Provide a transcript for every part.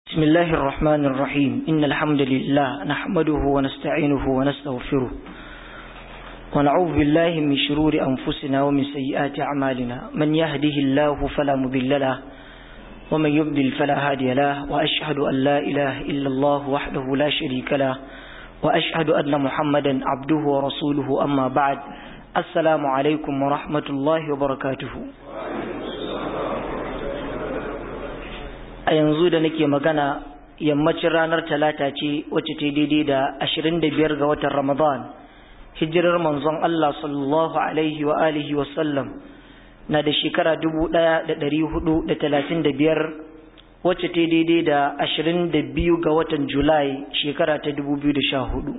بسم الله الرحمن الرحيم إن الحمد لله نحمده ونستعينه ونستغفره ونعوذ بالله من شرور أنفسنا ومن سيئات أعمالنا من يهده الله فلا مضل له ومن يضلل فلا هادي له وأشهد أن لا إله إلا الله وحده لا شريك له وأشهد أن محمدا عبده ورسوله أما بعد السلام عليكم ورحمة الله وبركاته a yanzu da nake magana yammacin ranar talata ce wacce ta daidai da ashirin da biyar ga watan ramadan hijirar manzon Allah sallallahu alaihi wa alihi wa sallam na da shekara dubu ɗaya da ɗari hudu da talatin da biyar wacce ta daidai da ashirin da biyu ga watan julai shekara ta dubu biyu da sha hudu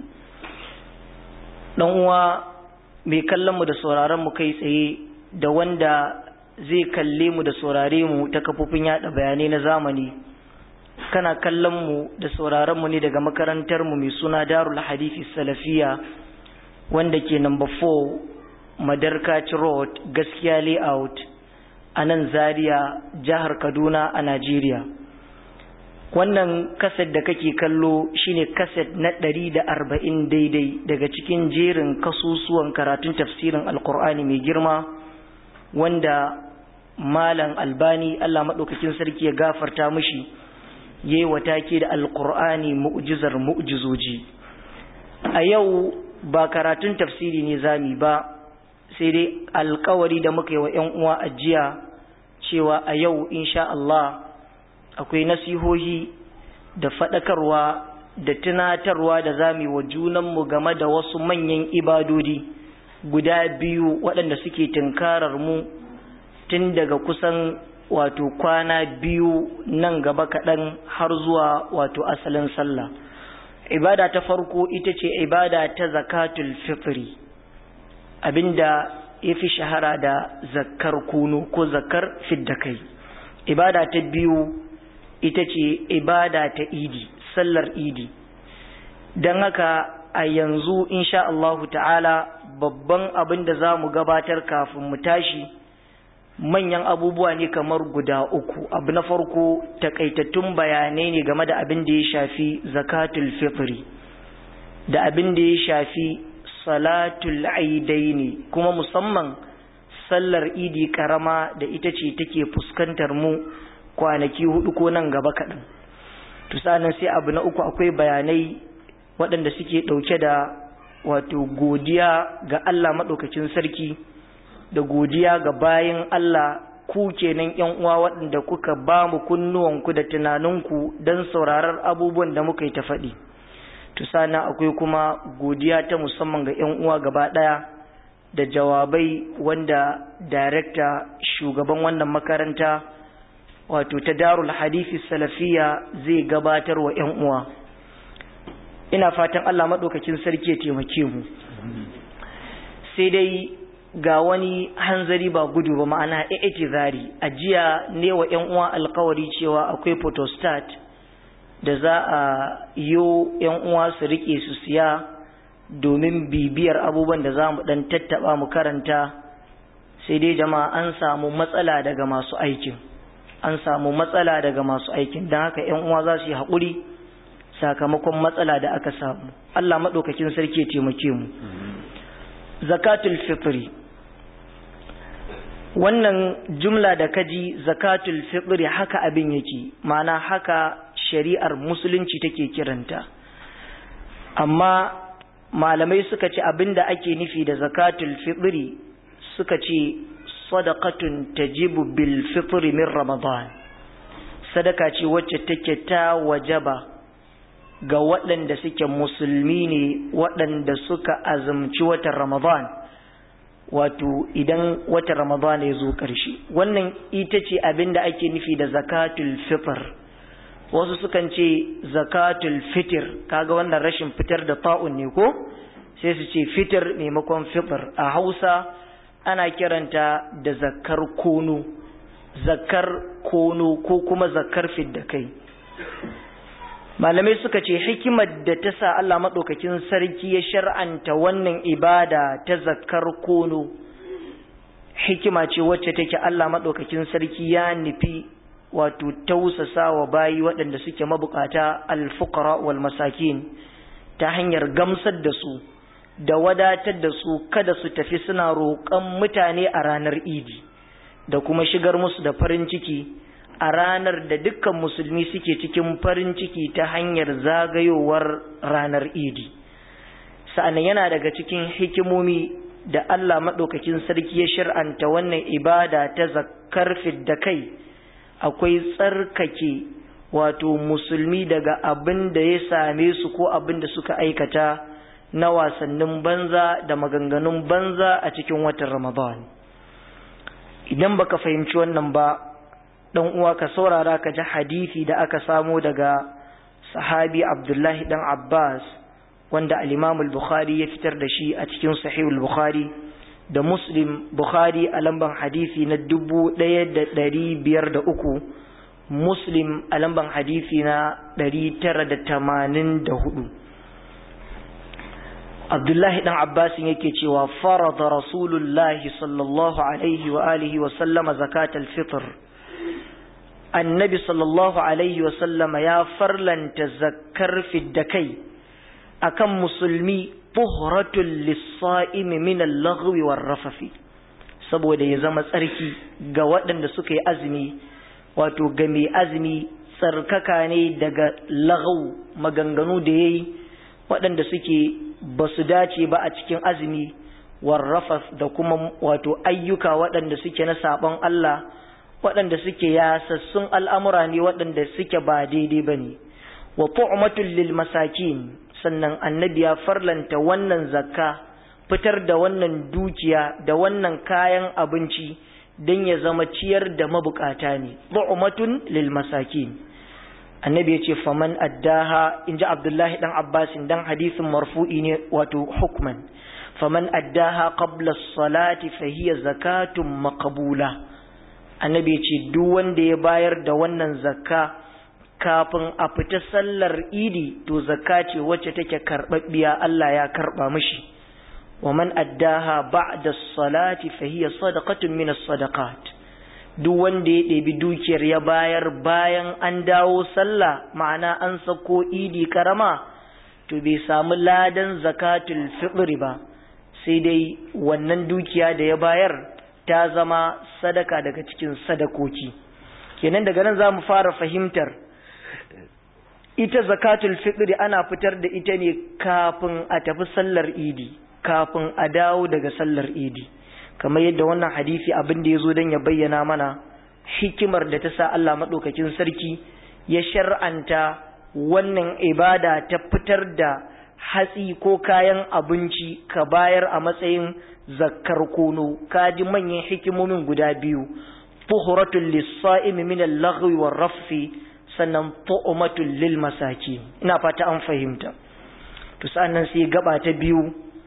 ɗan uwa mai kallon mu da sauraron mu kai tsaye da wanda zai kalle mu da saurare mu ta kafofin yada bayanai na zamani kana kallon mu da sauraron mu ne daga makarantar mu mai suna Darul Hadithi Salafiya wanda ke number 4 Madarkaci Road Gaskiya Layout a nan Zaria jihar Kaduna a Najeriya wannan kaset da kake kallo shine kaset na ɗari da arba'in daidai daga cikin jerin kasusuwan karatun tafsirin alkur'ani mai girma wanda malam albani Allah maɗaukakin sarki ya gafarta mishi yayi watake da alqur'ani mu'jizar mu'jizoji a yau ba karatun tafsiri ne zami ba sai dai alkawari da muka yi wa 'yan uwa ajiya cewa a yau insha Allah akwai nasihohi da faɗakarwa da tunatarwa da zami wa junanmu game da wasu manyan ibadodi guda biyu waɗanda suke tunkarar mu tun daga kusan wato kwana biyu nan gaba kaɗan har zuwa wato asalin sallah ibada ta farko ita ce ibada ta zakatul fitri abinda ya fi shahara da zakar kunu ko zakar fiddakai ibada ta biyu ita ce ibada ta idi sallar idi don haka a yanzu insha Allahu ta'ala babban abin da za mu gabatar kafin mu tashi manyan abubuwa ne kamar guda uku abu na farko takaitattun bayanai ne game da abin da ya shafi zakatul fitri da abin da ya shafi salatul aidaini kuma musamman sallar idi karama da ita ce take fuskantar mu kwanaki hudu ko nan gaba kaɗan tusanin sai abu na uku akwai bayanai waɗanda suke ɗauke da wato godiya ga Allah maɗaukacin sarki da godiya ga bayin Allah ku kenan ƴan uwa waɗanda kuka ba mu kunnuwanku da tunaninku don sauraron abubuwan da muka yi ta faɗi to sana akwai kuma godiya ta musamman ga ƴan uwa gaba ɗaya da jawabai wanda darekta shugaban wannan makaranta wato ta darul hadisi salafiya zai gabatar wa ƴan uwa ina fatan Allah maɗaukakin sarki ya taimake mu sai dai ga wani hanzari ba gudu ba ma'ana zari a jiya ne wa 'yan uwa alkawari cewa akwai photostat da za a yo 'yan uwa su rike su siya domin bibiyar abubuwan da za mu dan tattaba mu karanta sai dai jama'a an samu matsala daga masu aikin an samu matsala daga masu aikin don haka 'yan uwa za su yi haƙuri sakamakon matsala da aka samu Allah maɗaukakin sarki ya taimake mu zakatul fitri wannan jumla da kaji zakatul fitri haka abin yake ma'ana haka shari'ar musulunci take kiranta amma malamai suka ce abinda ake nufi da zakatul fitri suka ce sadaqatun tajibu bil fitri min ramadan sadaka ce wacce take ta wajaba ga waɗanda suke musulmi ne waɗanda suka azumci watan ramadan wato idan watan ramadan ya zo ƙarshe wannan ita ce abin da ake nufi da zakatul fitr wasu sukan ce zakatul fitir kaga wannan rashin fitar da ta'un ne ko sai su ce fitir maimakon fitr a hausa ana kiranta da zakar kono zakar kono ko kuma zakar fidda kai malamai suka ce hikimar da ta sa Allah maɗaukakin sarki ya shar'anta wannan ibada ta zakar kono hikima ce wacce take Allah maɗaukakin sarki ya nufi wato tausasa wa bayi waɗanda suke mabukata alfukara wal masakin ta hanyar gamsar da su da wadatar da su kada su tafi suna roƙon mutane a ranar idi da kuma shigar musu da farin ciki a ranar da dukkan musulmi suke cikin farin ciki ta hanyar zagayowar ranar idi sa'annan yana daga cikin hikimomi da Allah maɗaukakin sarki ya shir'anta wannan ibada ta zakkar da kai akwai tsarkake wato musulmi daga abin da ya same su ko abin da suka aikata na wasannin banza da maganganun banza a cikin watan Ramadan. Idan baka fahimci wannan ba, ɗan uwa ka saurara ka ji hadisi da aka samo daga sahabi Abdullahi ɗan Abbas wanda al-Imam al-Bukhari ya fitar da shi a cikin Sahih al-Bukhari da Muslim Bukhari a lamban hadisi na dubu ɗaya da ɗari biyar da uku Muslim a lamban hadisi na ɗari tara da tamanin da hudu. Abdullahi ɗan Abbasin yake cewa farada Rasulullahi sallallahu alaihi wa alihi wa sallama zakatal fitr. Annabi sallallahu alaihi wa sallama ya farlanta zakkar fidda kai akan musulmi tuhratul lis-sa'imi min al-laghwi war-rafafi saboda ya zama tsarki ga waɗanda suka yi azumi wato ga mai azumi tsarkaka ne daga lagau maganganu da yayi waɗanda suke ba su dace ba a cikin azumi warrafas da kuma wato ayyuka waɗanda suke na saɓon Allah waɗanda suke yasassun al'amura ne waɗanda suke ba daidai ba ne wa tu'matul lil masakin sannan annabi ya farlanta wannan zakka fitar da wannan dukiya da wannan kayan abinci don ya zama ciyar da mabukata ne tu'matun lil masakin annabi ya ce faman addaha in ji abdullahi dan abbasin dan hadisin marfu'i ne wato hukman faman addaha qabla salati fa hiya zakatun maqbula annabi ya ce duk wanda ya bayar da wannan zakka kafin a fita sallar idi to zakka ce wacce take karɓaɓɓiya Allah ya karɓa mishi wa man addaha ba'da salati fa hiya sadaqatun min as-sadaqat duk wanda ya ɗebi dukiyar ya bayar bayan an dawo sallah ma'ana an sako idi karama to bai samu ladan zakatul fitri ba sai dai wannan dukiya da ya bayar ta zama sadaka daga cikin sadakoki kenan daga nan za mu fara fahimtar ita zakatul fitri ana fitar da ita ne kafin a tafi sallar idi kafin a dawo daga sallar idi kamar yadda wannan hadisi abin da ya zo don ya bayyana mana hikimar da ta sa Allah maɗaukakin sarki ya shar'anta wannan ibada ta fitar da hatsi ko kayan abinci ka bayar a matsayin zakkar kono ka ji manyan hikimomin guda biyu tuhuratul lis-sa'imi min al-laghwi war-rafsi sannan tu'matul lil masaki ina fata an fahimta to sannan sai gaba ta biyu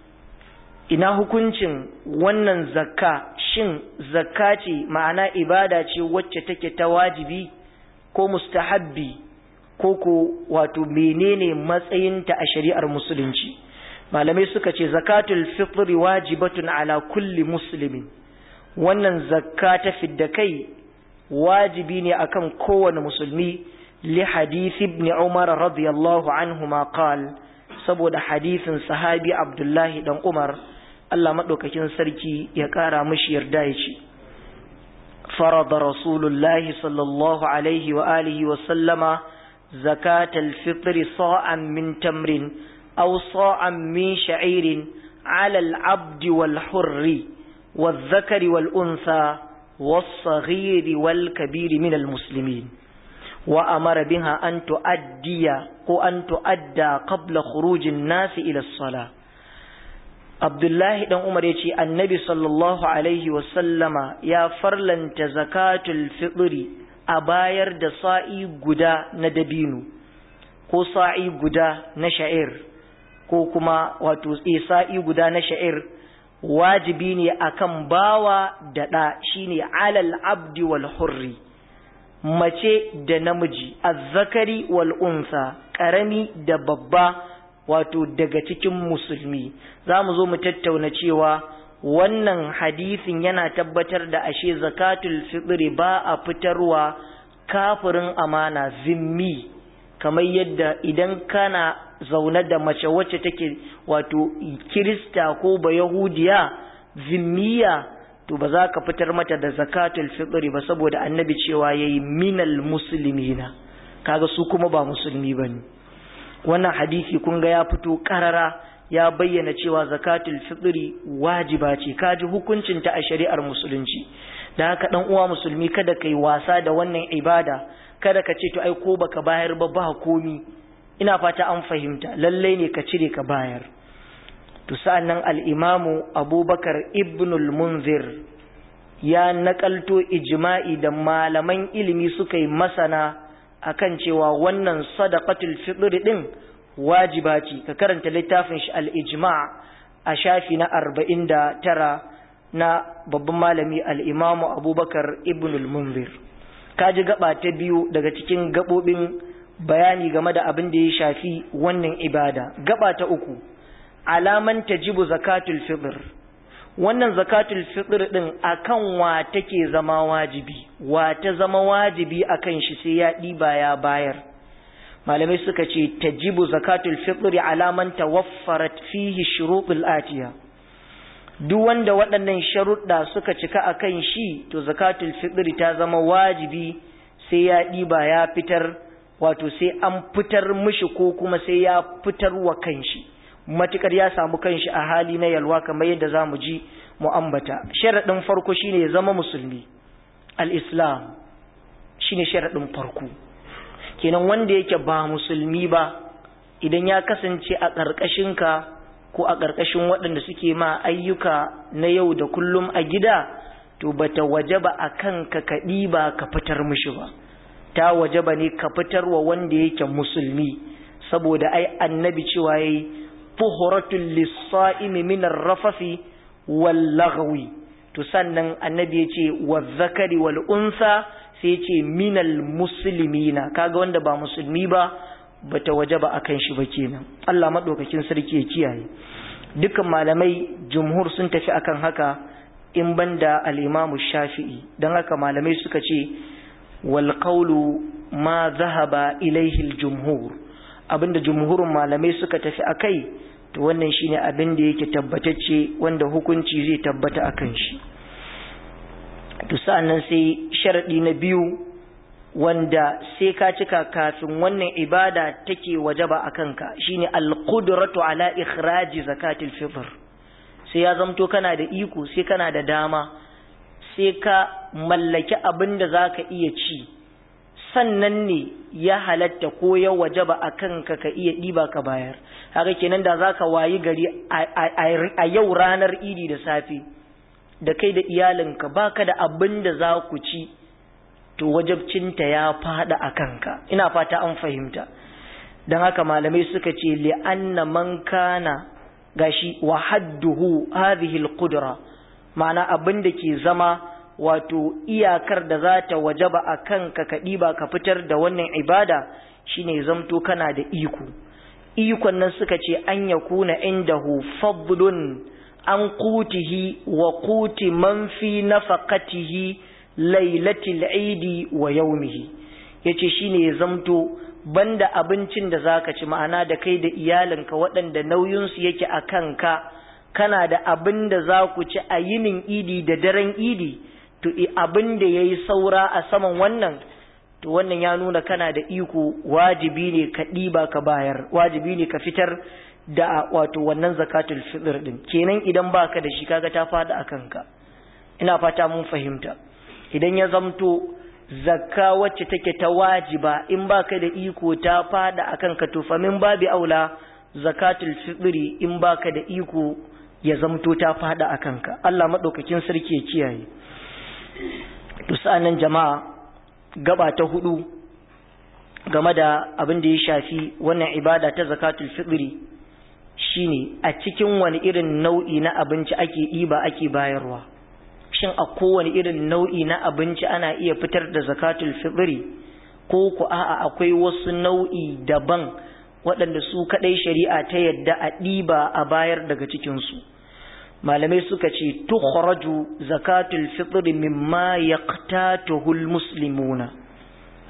ina hukuncin wannan zakka shin zakka ce ma'ana ibada ce wacce take ta wajibi ko mustahabbi ko ko wato menene matsayinta a shari'ar musulunci malamai suka ce zakatul fitri wajibatun ala kulli muslimin wannan zakka ta fidda kai wajibi ne akan kowane musulmi li hadith ibn umar radiyallahu anhuma qal saboda hadisin sahabi abdullahi dan umar Allah maɗaukakin sarki ya ƙara mashi yarda ya ce, Farada Rasulullahi sallallahu Alaihi wa alihi wa sallama zakatal fitri sa'an min tamrin, aw sa'an min sha'irin, alal abdi wal hurri, wal zakari wal unsa, والصغير والكبير من المسلمين وأمر بها أن تؤدي وأن تؤدى قبل خروج الناس إلى الصلاة Abdullahi ɗan Umar ya ce, Annabi sallallahu Alaihi wasallama ya farlanta zakatul fitri a bayar da sa'i guda na dabino, ko sa'i guda na sha'ir, ko kuma wato sa'i guda na sha'ir, wajibi ne akan bawa da ɗa shi ne alal abdi wal hurri, mace da namiji, azzakari wal unsa, ƙarami da babba. wato daga cikin musulmi za mu zo mu tattauna cewa wannan hadisin yana tabbatar da ashe zakatul fitri ba a fitarwa kafirin amana zimmi kamar yadda idan kana zaune da mace wacce take wato kirista ko ba yahudiya zimmiya to ba za ka fitar mata da zakatul fitri ba saboda annabi cewa yayi minal muslimina kaga su kuma ba musulmi bane wannan hadisi kun ga ya fito karara ya bayyana cewa zakatul fitri wajiba ce kaji hukuncin ta a shari'ar musulunci da haka dan uwa musulmi kada kai wasa da wannan ibada kada ka ce to ai ko baka bayar ba ba komi ina fata an fahimta lalle ne ka cire ka bayar to sa'annan al-imamu abubakar ibnul munzir ya nakalto ijma'i da malaman ilimi suka yi masana akan cewa wannan sadaqatul fitr din wajiba ce ka karanta littafin shi al-ijma' a shafi na 49 na babban malami al-imamu abubakar ibnul munzir kaji gaba ta biyu daga cikin gabobin bayani game da abin da ya shafi wannan ibada gaba ta uku alaman tajibu zakatul fitr wannan zakatul fitr din akan wa take zama wajibi wa ta zama wajibi akan shi sai ya diba ya bayar malamai suka ce tajibu zakatul fitr alaman tawaffarat fihi shurutul atiya duk wanda waɗannan sharuɗa suka cika akan shi to zakatul fitr ta zama wajibi sai ya diba ya fitar wato sai an fitar mishi ko kuma sai ya fitar wa kanshi matukar ya samu kanshi a hali na yalwa kamar yadda za mu ji mu ambata sharaɗin farko shine ya zama musulmi al-islam shine sharaɗin farko kenan wanda yake ba musulmi ba idan ya kasance a ƙarƙashinka ko a ƙarƙashin waɗanda suke ma ayyuka na yau da kullum a gida to bata wajaba a kanka ka ɗiba ka fitar mishi ba ta wajaba ne ka fitar wa wanda yake musulmi saboda ai annabi cewa yayi tuhuratul lis-sa'imi min ar-rafafi wal-laghwi to sannan annabi yace waz-zakari wal-unsa sai yace minal muslimina kaga wanda ba musulmi ba bata wajaba akan shi ba kenan Allah madaukakin sarki ya kiyaye dukan malamai jumhur sun tafi akan haka in banda al-Imam Shafi'i dan haka malamai suka ce wal qawlu ma dhahaba ilayhi al-jumhur abinda jumhurin malamai suka tafi akai to wannan shine abin da yake tabbatacce wanda hukunci zai tabbata akan shi to sa'annan sai sharadi na biyu wanda sai ka cika kafin wannan ibada take wajaba akan ka shine al-qudratu ala ikhraji zakatil fitr sai ya zamto kana da iko sai kana da dama sai ka mallaki abin da zaka iya ci sannan ne ya halatta ko ya wajaba a kanka ka iya ɗiba ka bayar haka kenan da zaka wayi gari a yau ranar idi da safe da kai da iyalinka baka da abin da za ku ci to wajabcinta ya fada a kanka ina fata an fahimta don haka malamai suka ce li'anna man kana gashi wa hadduhu hadhihi al-qudra ma'ana abin da ke zama wato iyakar da za ta wajaba a kanka ka ɗiba ka fitar da wannan ibada shine zamto kana da iko ikon nan suka ce an ya kuna indahu fadlun an qutihi wa quti man fi nafaqatihi lailatul idi wa yawmihi yace shine ya zamto banda abincin da zaka ci ma'ana da kai da iyalinka waɗanda nauyinsu yake a kanka kana da abin da za ku ci a yinin idi da daren idi to abin da ya yi saura a saman wannan to wannan ya nuna kana da iko wajibi ne ka ɗiba ka bayar wajibi ne ka fitar da wato wannan zakatul fitr din kenan idan baka da shi kaga ta fada a kanka ina fata mun fahimta idan ya zamto zakka wacce take ta wajiba in baka da iko ta fada a kanka to fa min babi aula zakatul fitri in baka da iko ya zamto ta fada a kanka Allah madaukakin sarki ya kiyaye to sa'annan jama'a gaba ta hudu game da abin da ya shafi wannan ibada ta zakatul fitri shine a cikin wani irin nau'i na abinci ake ɗiba ake bayarwa shin a kowane irin nau'i na abinci ana iya fitar da zakatul fitri ko ku a'a akwai wasu nau'i daban waɗanda su kaɗai shari'a ta yadda a ɗiba a bayar daga cikinsu malamai suka ce tukhraju zakatul fitr mimma yaqtatuhu almuslimuna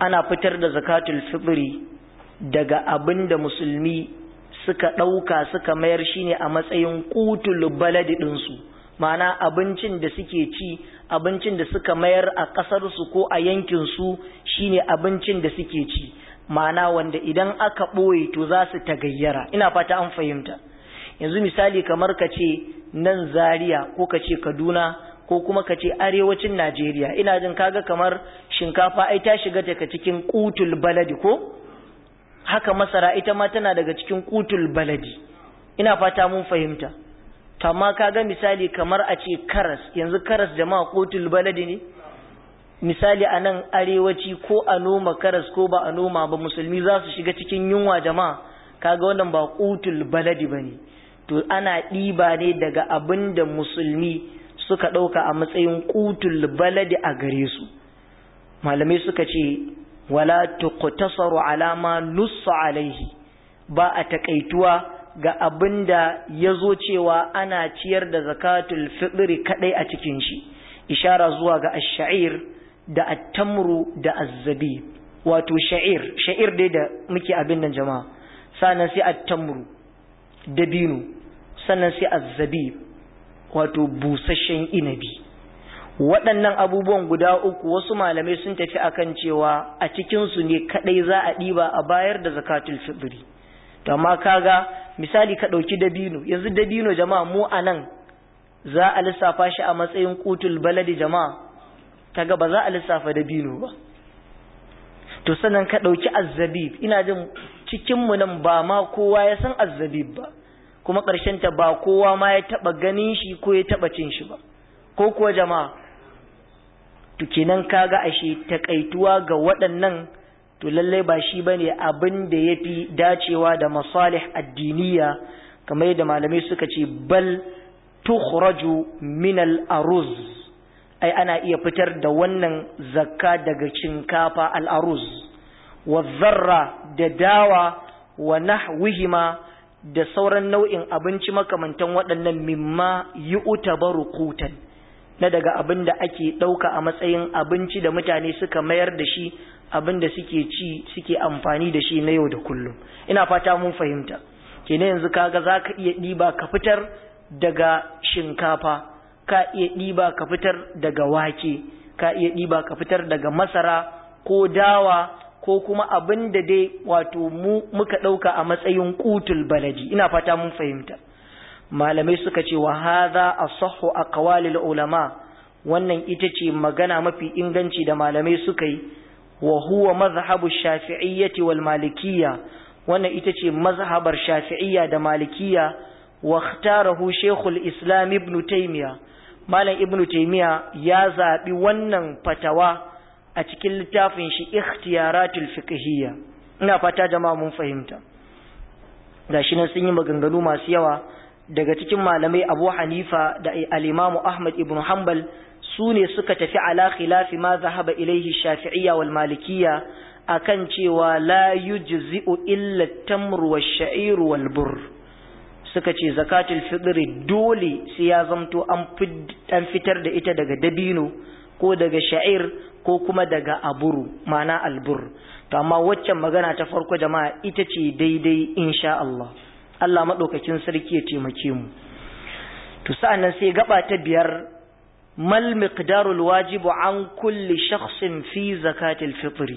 ana fitar da zakatul fitri daga abin da musulmi suka ɗauka suka mayar shi ne a matsayin kutul baladi ɗinsu ma'ana abincin da suke ci abincin da suka mayar a ƙasarsu ko a yankinsu shi ne abincin da suke ci ma'ana wanda idan aka ɓoye to za su tagayyara ina fata an fahimta yanzu misali kamar ka ce nan zaria ko ka ce kaduna ko kuma ka ce arewacin najeriya ina jin kaga kamar shinkafa ai ta shiga daga cikin kutul baladi ko haka masara ita ma tana daga cikin kutul baladi ina fata mun fahimta to amma kaga misali kamar a ce karas yanzu karas jama'a kutul baladi ne misali a nan arewaci ko a noma karas ko ba a noma ba musulmi za su shiga cikin yunwa jama'a kaga wannan ba kutul baladi ba ne to ana ɗiba ne daga abin da musulmi suka ɗauka a matsayin kutul baladi a gare su malamai suka ce wala tuqtasaru ala ma nussa alaihi ba a takaituwa ga abin da ya zo cewa ana ciyar da zakatul fitri kadai a cikin shi ishara zuwa ga ash-sha'ir da at-tamru da az-zabib wato sha'ir sha'ir dai da muke abin nan jama'a sannan sai at-tamru dabino sannan sai az-zabib wato busasshen inabi waɗannan abubuwan guda uku wasu malamai sun tafi akan cewa a cikinsu ne kaɗai za a ɗiba a bayar da zakatul fitri to amma kaga misali ka ɗauki dabino yanzu dabino jama'a mu a nan za a lissafa shi a matsayin kutul baladi jama'a kaga ba za a lissafa dabino ba to sannan ka ɗauki azzabib ina jin cikinmu nan ba ma kowa ya san azzabib ba kuma ta ba kowa ma ya taɓa ganin shi ko ya taɓa cin shi ba ko kuwa jama'a to kenan kaga ashe takaituwa ga waɗannan to lallai ba shi bane abin da yafi dacewa da masalih addiniya kamar yadda malamai suka ce bal tukhraju min al-aruz ai ana iya fitar da wannan zakka daga shinkafa al-aruz wa zarra da dawa wa nahwihima da sauran nau'in abinci makamantan waɗannan mimma yu'tabaru qutan na daga abin da ake ɗauka a matsayin abinci da mutane suka mayar da shi abin da suke ci suke amfani da shi na yau da kullum ina fata mun fahimta kenan yanzu kaga za ka iya ɗiba ka fitar daga shinkafa ka iya ɗiba ka fitar daga wake ka iya ɗiba ka fitar daga masara ko dawa ko kuma abin da dai wato mu muka ɗauka a matsayin kutul balaji ina fata mun fahimta malamai suka ce wa hadha asahhu aqwalil ulama wannan ita ce magana mafi inganci da malamai suka yi wa huwa mazhabu shafi'iyyati wal malikiyya wannan ita ce mazhabar shafi'iyya da malikiyya wa ikhtarahu shaykhul islam ibn taymiya malam ibn taymiya ya zabi wannan fatawa a cikin littafin shi ikhtiyaratul fiqhiyya ina fata jama'a mun fahimta gashi nan sun yi maganganu masu yawa daga cikin malamai abu hanifa da al'imamu ahmad ibn hanbal su ne suka tafi ala khilafi ma zahaba ilaihi shafi'iyya wal malikiyya akan cewa la yujzi'u illa tamru wa sha'iru wal bur suka ce zakatul fitri dole sai ya zamto an fitar da ita daga dabino ko daga sha'ir ko kuma daga aburu ma'ana albur to amma waccan magana ta farko jama'a ita ce daidai insha Allah Allah maɗaukakin sarki ya taimake mu to sa'annan sai gaba ta biyar mal miqdarul wajibu an kulli shakhsin fi zakatil fitri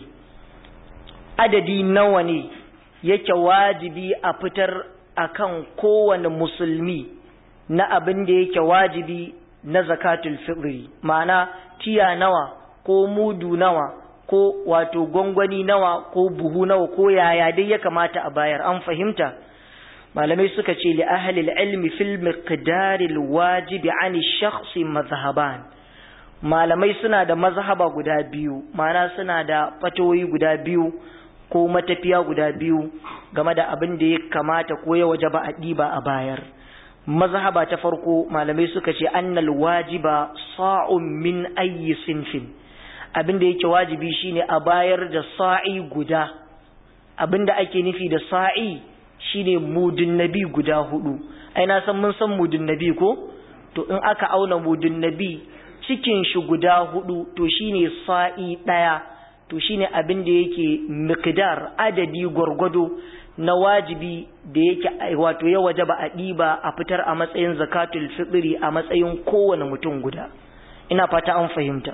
adadi nawa ne yake wajibi a fitar akan kowane musulmi na abin da yake wajibi na zakatul fitri ma'ana tiya nawa ko mudu nawa ko wato gwangwani nawa ko buhu nawa ko yaya dai ya kamata a bayar an fahimta malamai suka ce li ahlil ilmi fil miqdaril wajibi an shakhsi mazhaban malamai suna da mazhaba guda biyu ma'ana suna da fatoyi guda biyu ko matafiya guda biyu game da abin da ya kamata ko ya wajaba a ɗiba a bayar mazhaba ta farko malamai suka ce annal wajiba sa'un min ayyi sinfin abin da yake wajibi shine a bayar da sa'i guda abin da ake nufi da sa'i shine mudun nabi guda hudu ai na san mun san mudun nabi ko to in aka auna mudun nabi cikin shi guda hudu to shine sa'i daya to shine abin da yake miqdar adadi gwargwado na wajibi da yake wato ya wajaba a ɗiba a fitar a matsayin zakatul fitri a matsayin kowane mutum guda ina fata an fahimta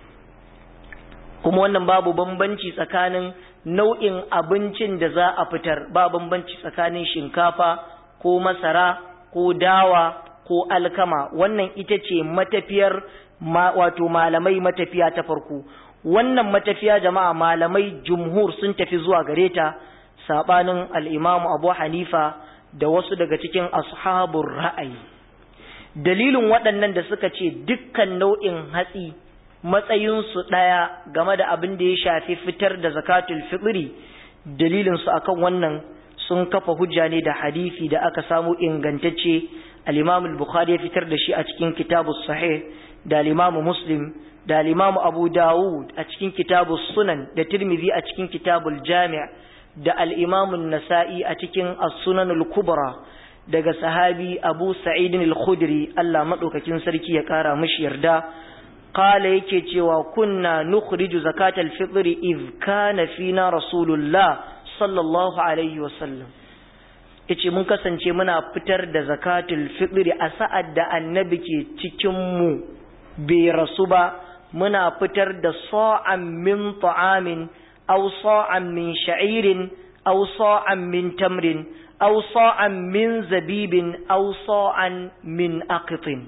kuma wannan babu bambanci tsakanin nau'in abincin da za a fitar ba bambanci tsakanin shinkafa ko masara ko dawa ko alkama wannan ita ce matafiyar wato malamai matafiya ta farko wannan matafiya jama'a malamai jumhur sun tafi zuwa gare ta sabanin al-Imam Abu Hanifa da wasu daga cikin ashabur ra'ayi dalilin waɗannan da suka ce dukkan nau'in hatsi matsayinsu ɗaya game da abin da ya shafi fitar da zakatul fitri dalilinsu akan wannan sun kafa hujja ne da hadisi da aka samu ingantacce al-Imam al-Bukhari ya fitar da shi a cikin kitabus sahih da al-Imam Muslim da al-Imam Abu Dawud a cikin kitabus Sunan da Tirmidhi a cikin kitabul Jami' da al-Imam an-Nasa'i a cikin as-Sunan al-Kubra daga sahabi Abu Sa'id al-Khudri Allah madaukakin sarki ya kara mishi yarda qala yake cewa kunna nukhriju zakatal fitri idh kana fina rasulullah sallallahu alaihi wasallam yace mun kasance muna fitar da zakatul fitri a sa'ad da annabi ke cikin mu bai rasu ba muna fitar da sa'an min ta'amin aw sa'an min sha'irin aw sa'an min tamrin aw sa'an min zabibin aw sa'an min aqitin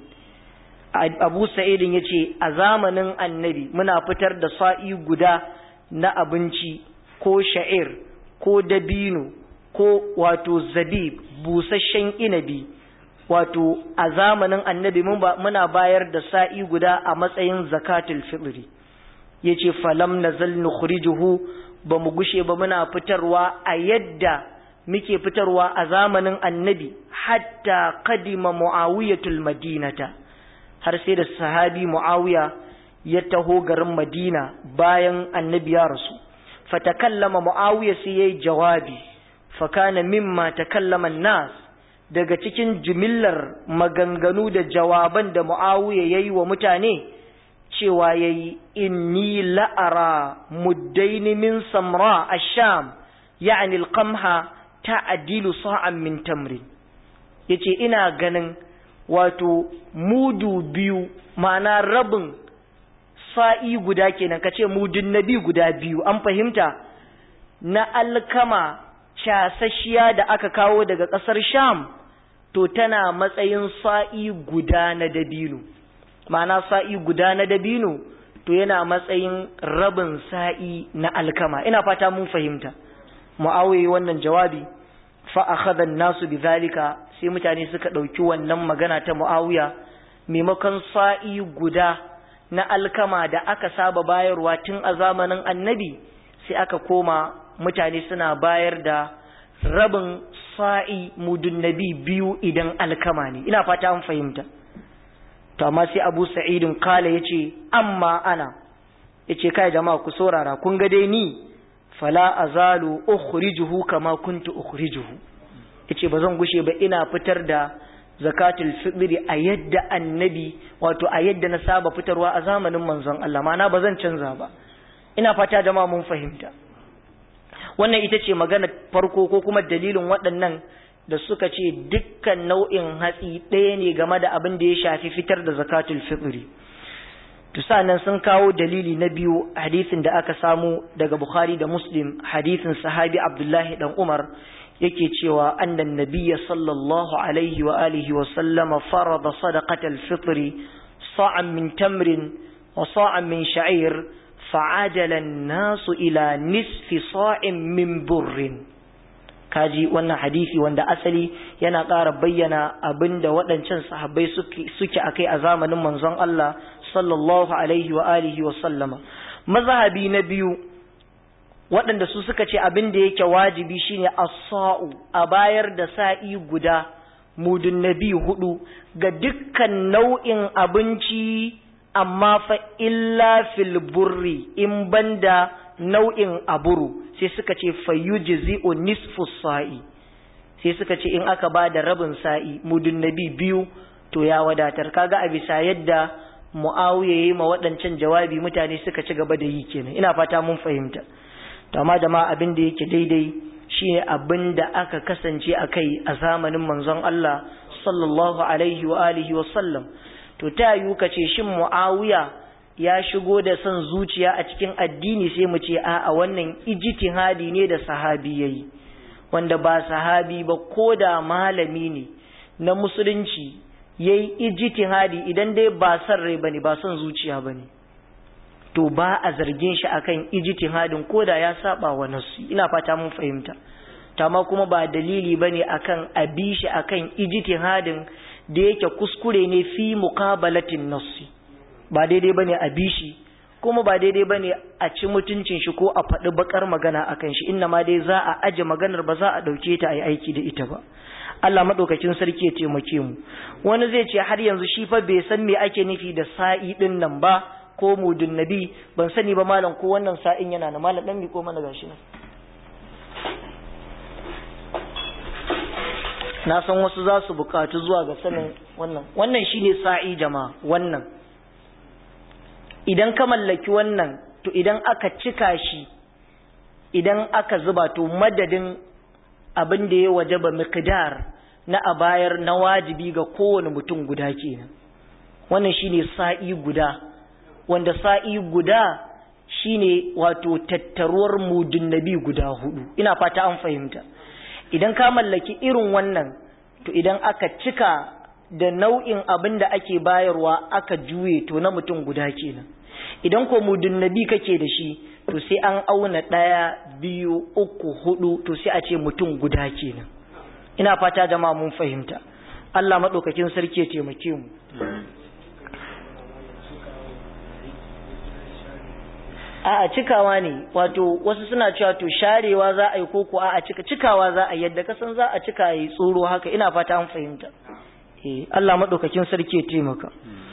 Abu Sa'idin yace a zamanin annabi muna fitar da sa'i guda na abinci ko sha'ir ko dabino ko wato zabib busasshen inabi wato a zamanin annabi muna bayar da sa'i guda a matsayin zakatul fitri yace falam nazal nukhrijuhu ba mu gushe ba muna fitarwa a yadda muke fitarwa a zamanin annabi hatta qadima muawiyatul madinata har sai da sahabi muawiya ya taho garin madina bayan annabi ya rasu fatakallama muawiya sai yayi jawabi fakana mimma takallama nas daga cikin jimillar maganganu da jawaban da muawiya yayi wa mutane cewa yayi inni la'ara muddaini min samra ash-sham ya'ni al-qamha ta'dilu sa'an min tamrin yace ina ganin wato mudu biyu ma'ana rabin sa'i guda kenan kace mudun nabi guda biyu an fahimta na alkama casashiya da aka kawo daga ƙasar sham to tana matsayin sa'i guda na dabino ma'ana sa'i guda na dabino to yana matsayin rabin sa'i na alkama ina fata mun fahimta mu'awiyi wannan jawabi fa akhadha an-nasu bidhalika sai mutane suka dauki wannan magana ta mu'awiya maimakon sa'i guda na alkama da aka saba bayarwa tun a zamanin annabi sai aka koma mutane suna bayar da rabin sa'i mudun nabi biyu idan alkama ne ina fata an fahimta to amma sai abu sa'idin kala ya ce amma ana ya ce kai jama'a ku saurara kun ga dai ni fala azalu ukhrijuhu kama kuntu ukhrijuhu yace ba zan gushe ba ina fitar da zakatul fitri a yadda annabi wato a yadda na saba fitarwa a zamanin manzon Allah ma'ana ba zan canza ba ina fata jama'a mun fahimta wannan ita ce magana farko ko kuma dalilin waɗannan da suka ce dukkan nau'in hatsi ɗaya ne game da abin da ya shafi fitar da zakatul fitri to nan sun kawo dalili na biyu hadisin da aka samu daga Bukhari da Muslim hadisin sahabi Abdullahi dan Umar yake cewa annan nabiyya sallallahu alaihi wa alihi wa sallama farada sadaqatal fitri sa'an min tamrin wa sa'an min sha'ir fa'ajala an-nasu ila nisfi sa'in min burrin kaji wannan hadisi wanda asali yana ƙara bayyana abinda waɗancan sahabbai suke akai a zamanin manzon Allah sallallahu alaihi wa alihi wa sallama mazhabi na biyu waɗanda su suka ce abin da yake wajibi shine as-sa'u a bayar da sa'i guda mudun nabi hudu ga dukkan nau'in abinci amma fa illa fil burri in banda nau'in aburu sai suka ce fayyujzi'u nisfu sa'i sai suka ce in aka ba da rabin sa'i mudun nabi biyu to ya wadatar kaga a bisa yadda mu'awiya yi ma waɗancan jawabi mutane suka ci gaba da yi kenan ina fata mun fahimta to amma jama'a abin da yake daidai shine abin da aka kasance a kai a zamanin manzon Allah sallallahu alaihi wa alihi wa sallam to ta yiwu ka ce shin mu'awiya ya shigo da son zuciya a cikin addini sai mu ce a wannan ijtihadi ne da sahabi yayi wanda ba sahabi ba ko da malami ne na musulunci yayi ijtihadi idan dai ba son rai bane ba son zuciya bane to ba a zargin shi akan ijtihadin ko da ya saba wa nasu ina fata mun fahimta amma kuma ba dalili bane akan abi shi akan ijtihadin da yake kuskure ne fi muqabalatin nassi ba daidai bane a bi shi kuma ba daidai bane a ci mutuncin shi ko a faɗi bakar magana akan shi inna ma dai za a aje maganar ba za a ɗauke ta a yi aiki da ita ba Allah maɗaukakin sarki ya taimake mu wani zai ce har yanzu shi fa bai san me ake nufi da sa'i ɗin nan ba ko mudun nabi ban sani ba malam ko wannan sa'in yana na malam ɗan mi ko mana gashi nan na san wasu za su bukatu zuwa ga sanin wannan wannan shine sa'i jama'a wannan idan ka mallaki wannan to idan aka cika shi idan aka zuba to madadin abin da ya wajaba miqdar na a bayar na wajibi ga kowane mutum guda kenan wannan shine sa'i guda wanda sa'i guda shine wato tattaruwar mudun nabi guda hudu ina fata an fahimta idan ka mallaki irin wannan to idan aka cika da nau'in abin da ake bayarwa aka juye to na mutum guda kenan idan ko mudun nabi kake da shi to sai an auna ɗaya biyu uku hudu to sai a ce mutum guda kenan ina fata jama'a mun fahimta Allah maɗaukakin sarki ya taimake mu a cikawa ne wato wasu suna cewa to sharewa za a yi koko a cika cikawa za a yadda kasan za a cika yi tsoro haka ina fata an fahimta eh Allah madaukakin sarki ya taimaka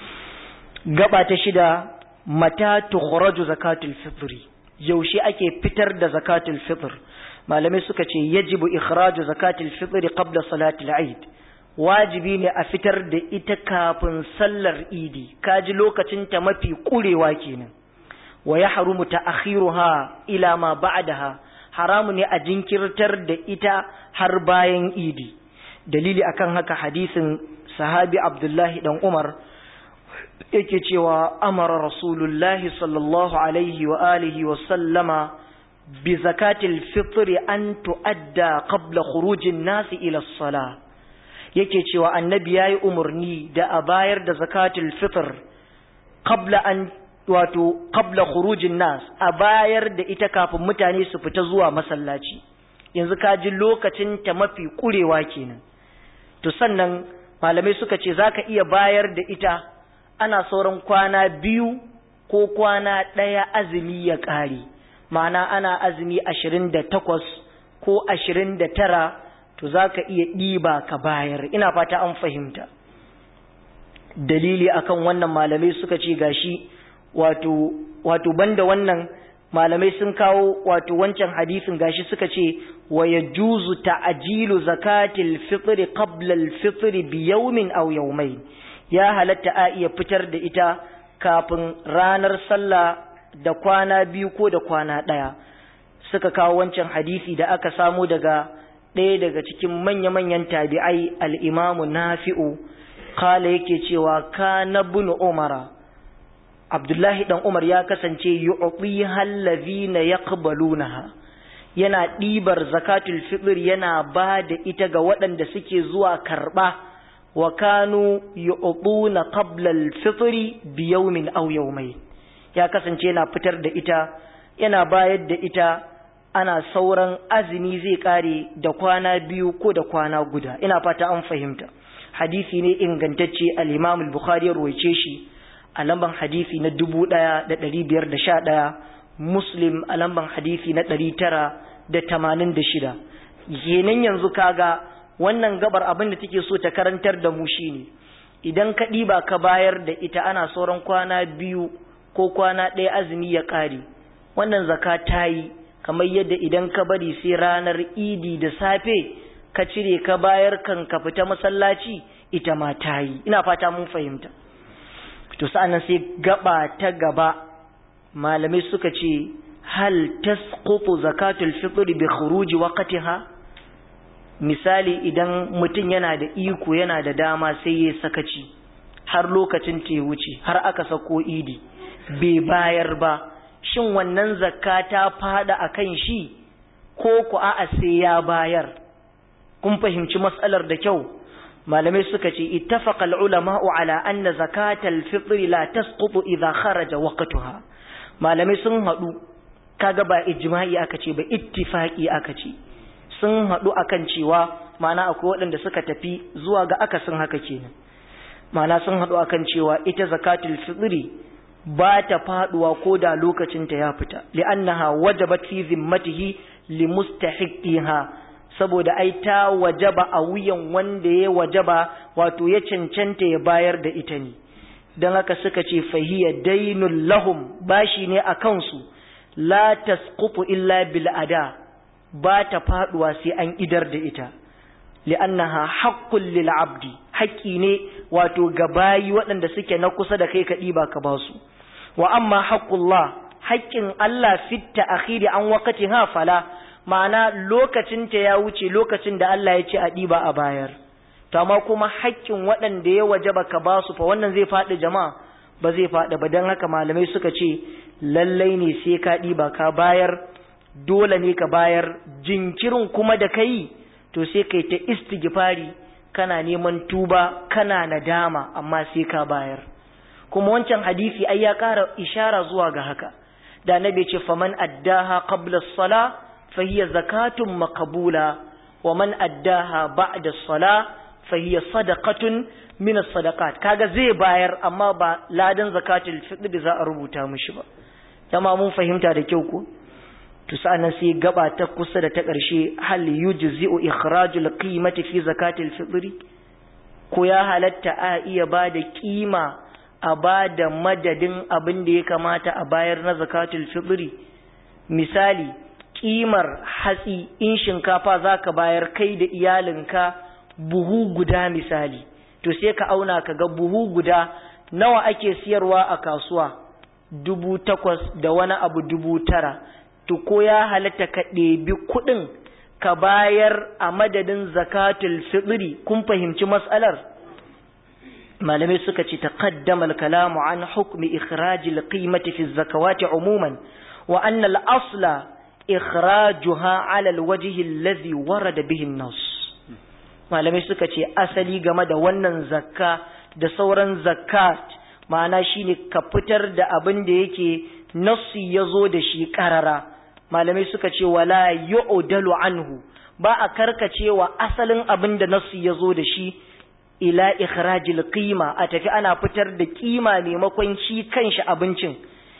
gaba ta shida mata tukhraju zakatul fitri yaushe ake fitar da zakatul fitr malamai suka ce yajibu ikhraju zakatul fitri qabla salatil eid wajibi ne a fitar da ita kafin sallar idi kaji lokacin ta mafi kurewa kenan wa ya harumu ta akhiruha ila ma ba'daha haramu ne a jinkirtar da ita har bayan idi dalili akan haka hadisin sahabi abdullahi dan umar yake cewa amara rasulullahi sallallahu alaihi wa alihi wa sallama bi zakatil fitri an tu'adda qabla khurujin nasi ila salah yake cewa annabi yayi umarni da a bayar da zakatul fitr qabla an wato qabla khurujin nas a bayar da ita kafin mutane su fita zuwa masallaci yanzu ka ji lokacin ta mafi kurewa kenan to sannan malamai suka ce zaka iya bayar da ita ana sauran kwana biyu ko kwana ɗaya azumi ya ƙare ma'ana ana azumi ashirin da takwas ko ashirin da tara to zaka iya ɗiba ka bayar ina fata an fahimta dalili akan wannan malamai suka ce gashi wato wato banda wannan malamai sun kawo wato wancan hadisin gashi suka ce wa yajuzu ta'jilu zakatil fitr qabla al-fitr bi yawmin aw yawmayn ya halatta a iya fitar da ita kafin ranar sallah da kwana biyu ko da kwana daya suka kawo wancan hadisi da aka samu daga ɗaya daga cikin manya-manyan tabi'ai al-imamu nafi'u kala yake cewa kana ibn umara Abdullahi dan Umar ya kasance yu'ti hallazina yaqbalunaha yana ɗibar zakatul fitr yana ba da ita ga waɗanda suke zuwa karɓa wa kanu yu'tuna qabla al-fitr bi yawmin aw yawmayn ya kasance yana fitar da ita yana bayar da ita ana sauran azumi zai kare da kwana biyu ko da kwana guda ina fata an fahimta hadisi ne ingantacce al-Imam al-Bukhari ya ruwaice shi a lamban hadisi na dubu ɗaya da ɗari biyar da sha ɗaya muslim a lamban hadisi na ɗari tara da tamanin da shida kenan yanzu kaga wannan gabar abin da take so ta karantar da mu shine idan ka ɗiba ka bayar da ita ana sauran kwana biyu ko kwana ɗaya azumi ya ƙare wannan zaka ta yi kamar yadda idan ka bari sai ranar idi da safe ka cire ka bayar kan ka fita masallaci ita ma ta yi ina fata mun fahimta to sa'annan sai gaba ta gaba malamai suka ce hal tasqutu zakatul fitr bi khuruji waqtiha misali idan mutum yana da iko yana da dama sai ya sakaci har lokacin ta wuce har aka sako idi bai bayar ba shin wannan zakka ta fada akan shi ko ku a'a sai ya bayar kun fahimci matsalar da kyau malamai suka ce ittafaqa al-ulama'u ala anna zakatal fitr la tasqutu idha kharaja waqtuha malamai sun hadu kaga ba ijma'i aka ce ba ittifaqi aka ce sun hadu akan cewa ma'ana akwai waɗanda suka tafi zuwa ga akasin haka kenan ma'ana sun hadu akan cewa ita zakatul fitri ba ta faduwa ko da lokacin ta ya fita li'annaha wajabat fi zimmatihi limustahiqiha saboda ai ta wajaba a wuyan wanda ya wajaba wato ya cancanta ya bayar da ita ne don haka suka ce fahiya dainul lahum bashi ne a kansu la tasqutu illa bil ada ba ta faduwa sai an idar da ita li'annaha haqqul lil abdi haƙƙi ne wato ga bayi waɗanda suke na kusa da kai ka ɗiba ka basu wa amma haqqullah haƙƙin Allah fitta akhiri an waqtiha fala ma'ana lokacinta ya wuce lokacin da Allah ya ce a ɗiba a bayar to amma kuma haƙƙin waɗanda ya waje baka ba su fa wannan zai faɗi jama'a ba zai faɗi ba don haka malamai suka ce lallai ne sai ka ɗiba ka bayar dole ne ka bayar jinkirin kuma da kai to sai kai ta istighfari kana neman tuba kana nadama amma sai ka bayar kuma wancan hadisi ai ya ƙara ishara zuwa ga haka da annabi ce faman addaha qabla as-salah فهي زكاة مقبولة ومن أداها بعد الصلاة فهي صدقة من الصدقات kaga zai bayar amma ba ladan zakatul fitr da za a rubuta mishi ba jama mun fahimta da kyau ko to sa'annan sai gaba ta kusa da ta ƙarshe hal yujzi'u ikhrajul qimati fi zakatul fitr ko ya halatta a iya ba da kima a ba da madadin abin da ya kamata a bayar na zakatul fitr misali kimar hatsi in shinkafa za ka bayar kai da iyalinka buhu guda misali to sai ka auna ka ga buhu guda nawa ake siyarwa a kasuwa dubu takwas da wani abu dubu tara to ko ya halatta ka ɗebi kuɗin ka bayar a madadin zakatul fitri kun fahimci matsalar malamai suka ce taqaddama al-kalamu an hukmi ikhrajil qimati fi zakawati umuman wa anna al-asla ikhrajuha ala alwajhi alladhi warada bihi an-nas malamai suka ce asali game da wannan zakka da sauran zakat ma'ana shine ka fitar da abin da yake nassi yazo da shi karara malamai suka ce wala yu'dalu anhu ba a karkacewa asalin abin da nassi yazo da shi ila ikhrajil qima a tafi ana fitar da kima maimakon shi kanshi abincin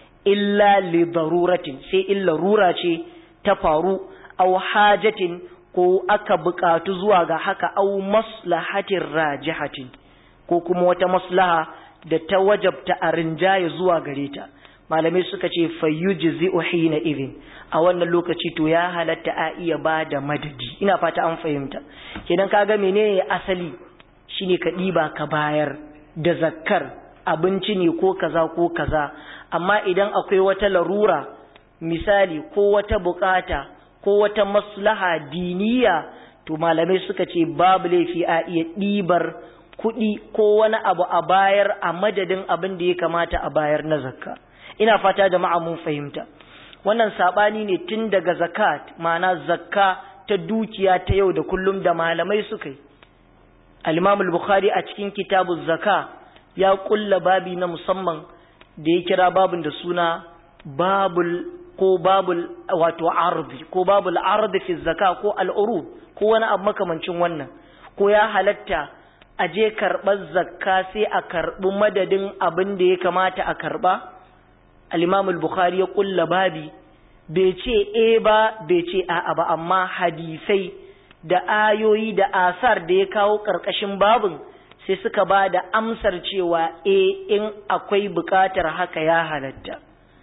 illa li daruratin sai illa rura ce ta faru aw hajatin ko aka buƙatu zuwa ga haka aw maslahatin rajihatin ko kuma wata maslaha da ta wajabta a rinjaye zuwa gare ta malamai suka ce fayyujzi'u hina idhin a wannan lokaci to ya halatta a iya ba da madadi ina fata an fahimta kenan kaga menene asali shine ka ɗiba ka bayar da zakkar abinci ne ko kaza ko kaza amma idan akwai wata larura misali ko wata bukata ko wata maslaha diniya to malamai suka ce babu laifi a iya ɗibar kuɗi ko wani abu a bayar a madadin abin da ya kamata a bayar na zakka ina fata jama'a mun fahimta wannan sabani ne tun daga zakat ma'ana zakka ta dukiya ta yau da kullum da malamai suka yi al-imam al-bukhari a cikin kitabuz zaka ya kulla babi na musamman da ya kira babin da suna babul ko babul wato ardi ko babul ardi fi zaka ko al'urub ko wani abu makamancin wannan ko ya halatta a je karɓar zakka sai a karɓi madadin abin da ya kamata a karɓa al-imam al-bukhari ya kulla babi bai ce e ba bai ce a'a ba amma hadisai da ayoyi da asar da ya kawo ƙarƙashin babin sai suka ba da amsar cewa e in akwai buƙatar haka ya halatta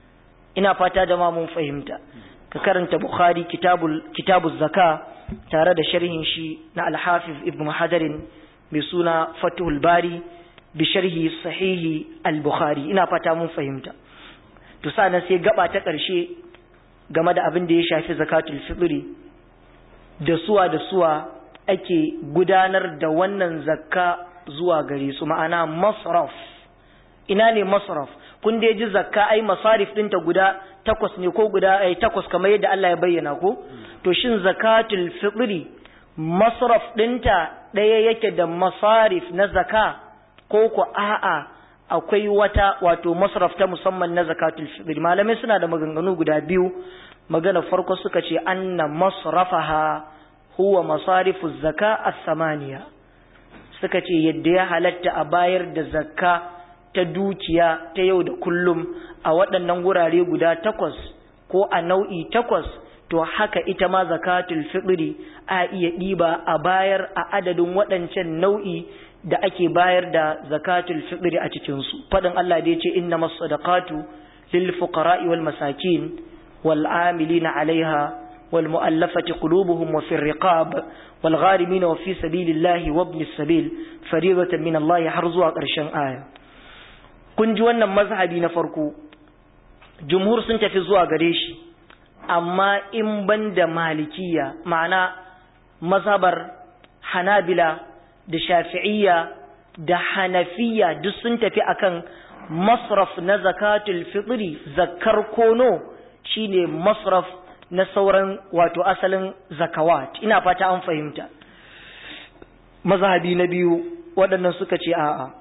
ina fata da mun fahimta ka karanta bukhari kitabul kitabuz zaka tare da sharhin shi na al-hafiz ibn hajarin mai suna fatuhul bari bi sharhi sahihi al-bukhari ina fata mun fahimta to sanan sai gaba ta ƙarshe game da abin da ya shafi zakatul fitri da suwa da suwa ake gudanar da wannan zakka zuwa gare su ma'ana masraf ina ne masraf kun da ji zakka ai masarif ɗinta guda takwas ne ko guda ai takwas kamar yadda Allah ya bayyana ko to shin zakatul fitri masraf ɗinta ɗaya yake da masarif na zaka ko ko a'a akwai wata wato masraf ta musamman na zakatul fitri malamai suna da maganganu guda biyu magana farko suka ce anna masrafaha huwa masarifu zaka as-samaniya suka ce yadda ya halatta a bayar da zakka ta dukiya ta yau da kullum a waɗannan wurare guda takwas ko a nau'i takwas to haka ita ma zakatul fitri a iya ɗiba a bayar a adadin waɗancan nau'i da ake bayar da zakatul fitri a cikinsu faɗin Allah da ya ce inna masadaqatu lil fuqara'i wal masakin wal amilina alaiha wal mu'allafati qulubuhum wa fir riqab wal gharimin wa fi sabilillahi wa ibnis sabil fariidatan min Allah har zuwa ƙarshen aya kun ji wannan mazhabi na farko jumhur sun tafi zuwa gare shi amma in ban da malikiya ma'ana mazhabar hanabila da shafi'iyya da hanafiya duk sun tafi akan masraf na zakatul fitri zakkar kono shine masraf na sauran wato asalin zakawat ina fata an fahimta mazhabi na biyu waɗannan suka ce a'a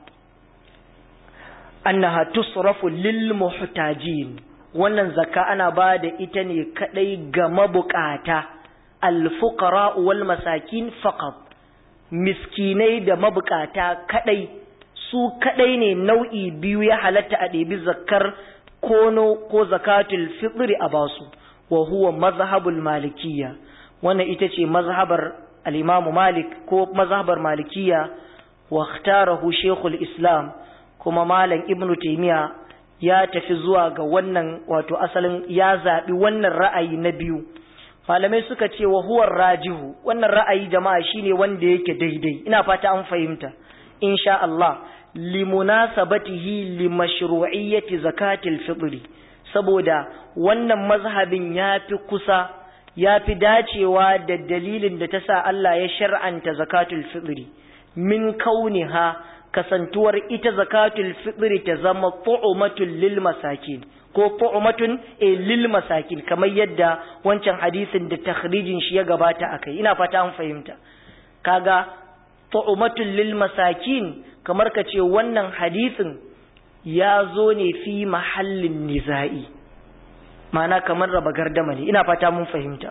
annaha tusrafu lil muhtajin wannan zakka ana ba da ita ne kadai ga mabukata al-fuqara wal masakin faqat miskinai da mabukata kadai su kadai ne nau'i biyu ya halatta a ɗebi zakkar kono ko zakatul fitri a basu wa huwa mazhabul malikiyya wannan ita ce mazhabar al-imam malik ko mazhabar malikiyya wa ikhtarahu shaykhul islam kuma malam ibnu taymiya ya tafi zuwa ga wannan wato asalin ya zaɓi wannan ra'ayi na biyu malamai suka ce wa huwar rajihu wannan ra'ayi jama'a shine wanda yake daidai ina fata an fahimta insha Allah limunasabatihi limashru'iyyati zakatil fitri saboda wannan mazhabin yafi kusa yafi dacewa da dalilin da ta sa Allah ya shar'anta zakatul fitri min kauniha kasantuwar ita zakatul fitri ta zama tu'matul lil masakin ko tu'matun e lil masakin kamar yadda wancan hadisin da takhrijin shi ya gabata akai ina fata an fahimta kaga tu'matul lil masakin kamar ka ce wannan hadisin ya zo ne fi mahallin niza'i ma'ana kamar raba gardama ne ina fata mun fahimta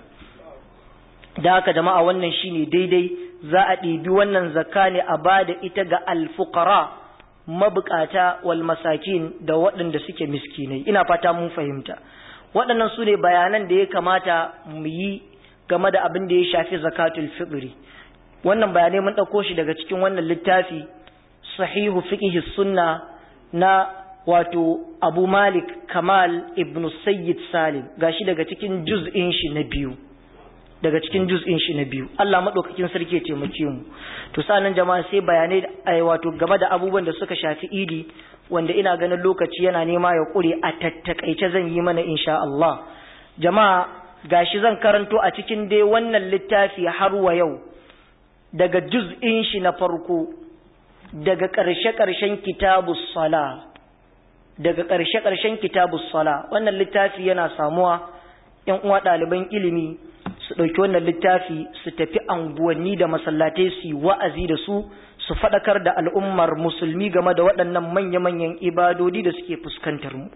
da haka jama'a wannan shine daidai za a ɗibi wannan zakka ne a ba da ita ga alfukara mabukata wal masakin da waɗanda suke miskinai ina fata mun fahimta waɗannan su ne bayanan da ya kamata mu yi game da abin da ya shafi zakatul fitri wannan bayanai mun ɗauko shi daga cikin wannan littafi sahihu fiqhi sunna na wato abu malik kamal ibn sayyid salim gashi daga cikin juz'in shi na biyu daga cikin juz'in shi na biyu Allah madaukakin sarki ya taimake mu to sanan jama'a sai bayanai ai wato game da abubuwan da suka shafi idi wanda ina ganin lokaci yana nema ya kure a tattakaice zan yi mana insha Allah jama'a gashi zan karanto a cikin dai wannan littafi har wa yau daga juz'in shi na farko daga ƙarshe-ƙarshen kitabus sala daga ƙarshe-ƙarshen kitabus sala wannan littafi yana samuwa ‘yan uwa ɗaliban ilimi su ɗauki wannan littafi su tafi anguwanni da masallatai su yi wa'azi da su su faɗakar da al'ummar musulmi game da waɗannan manya-manyan ibadodi da suke fuskantar mu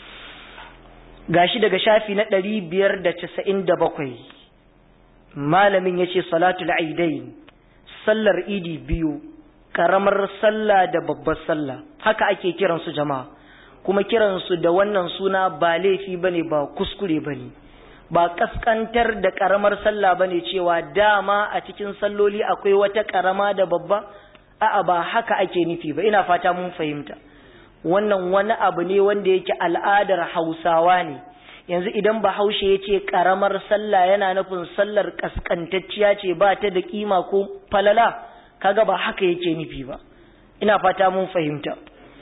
gashi daga shafi na ɗari biyar da casa'in da bakwai malamin ya ce salatul aidain sallar idi biyu ƙaramar sallah da babbar sallah haka ake kiransu jama'a kuma kiransu da wannan suna ba laifi bane ba kuskure bane ba kaskantar da karamar sallah bane cewa dama a cikin salloli akwai wata karama da babba a'a ba haka ake nufi ba ina fata mun fahimta wannan wani abu ne wanda yake al'adar Hausawa ne yanzu idan Bahaushe ya ce karamar sallah yana nufin sallar kaskantacciya ce ba ta da kima ko falala kaga ba haka yake nufi ba ina fata mun fahimta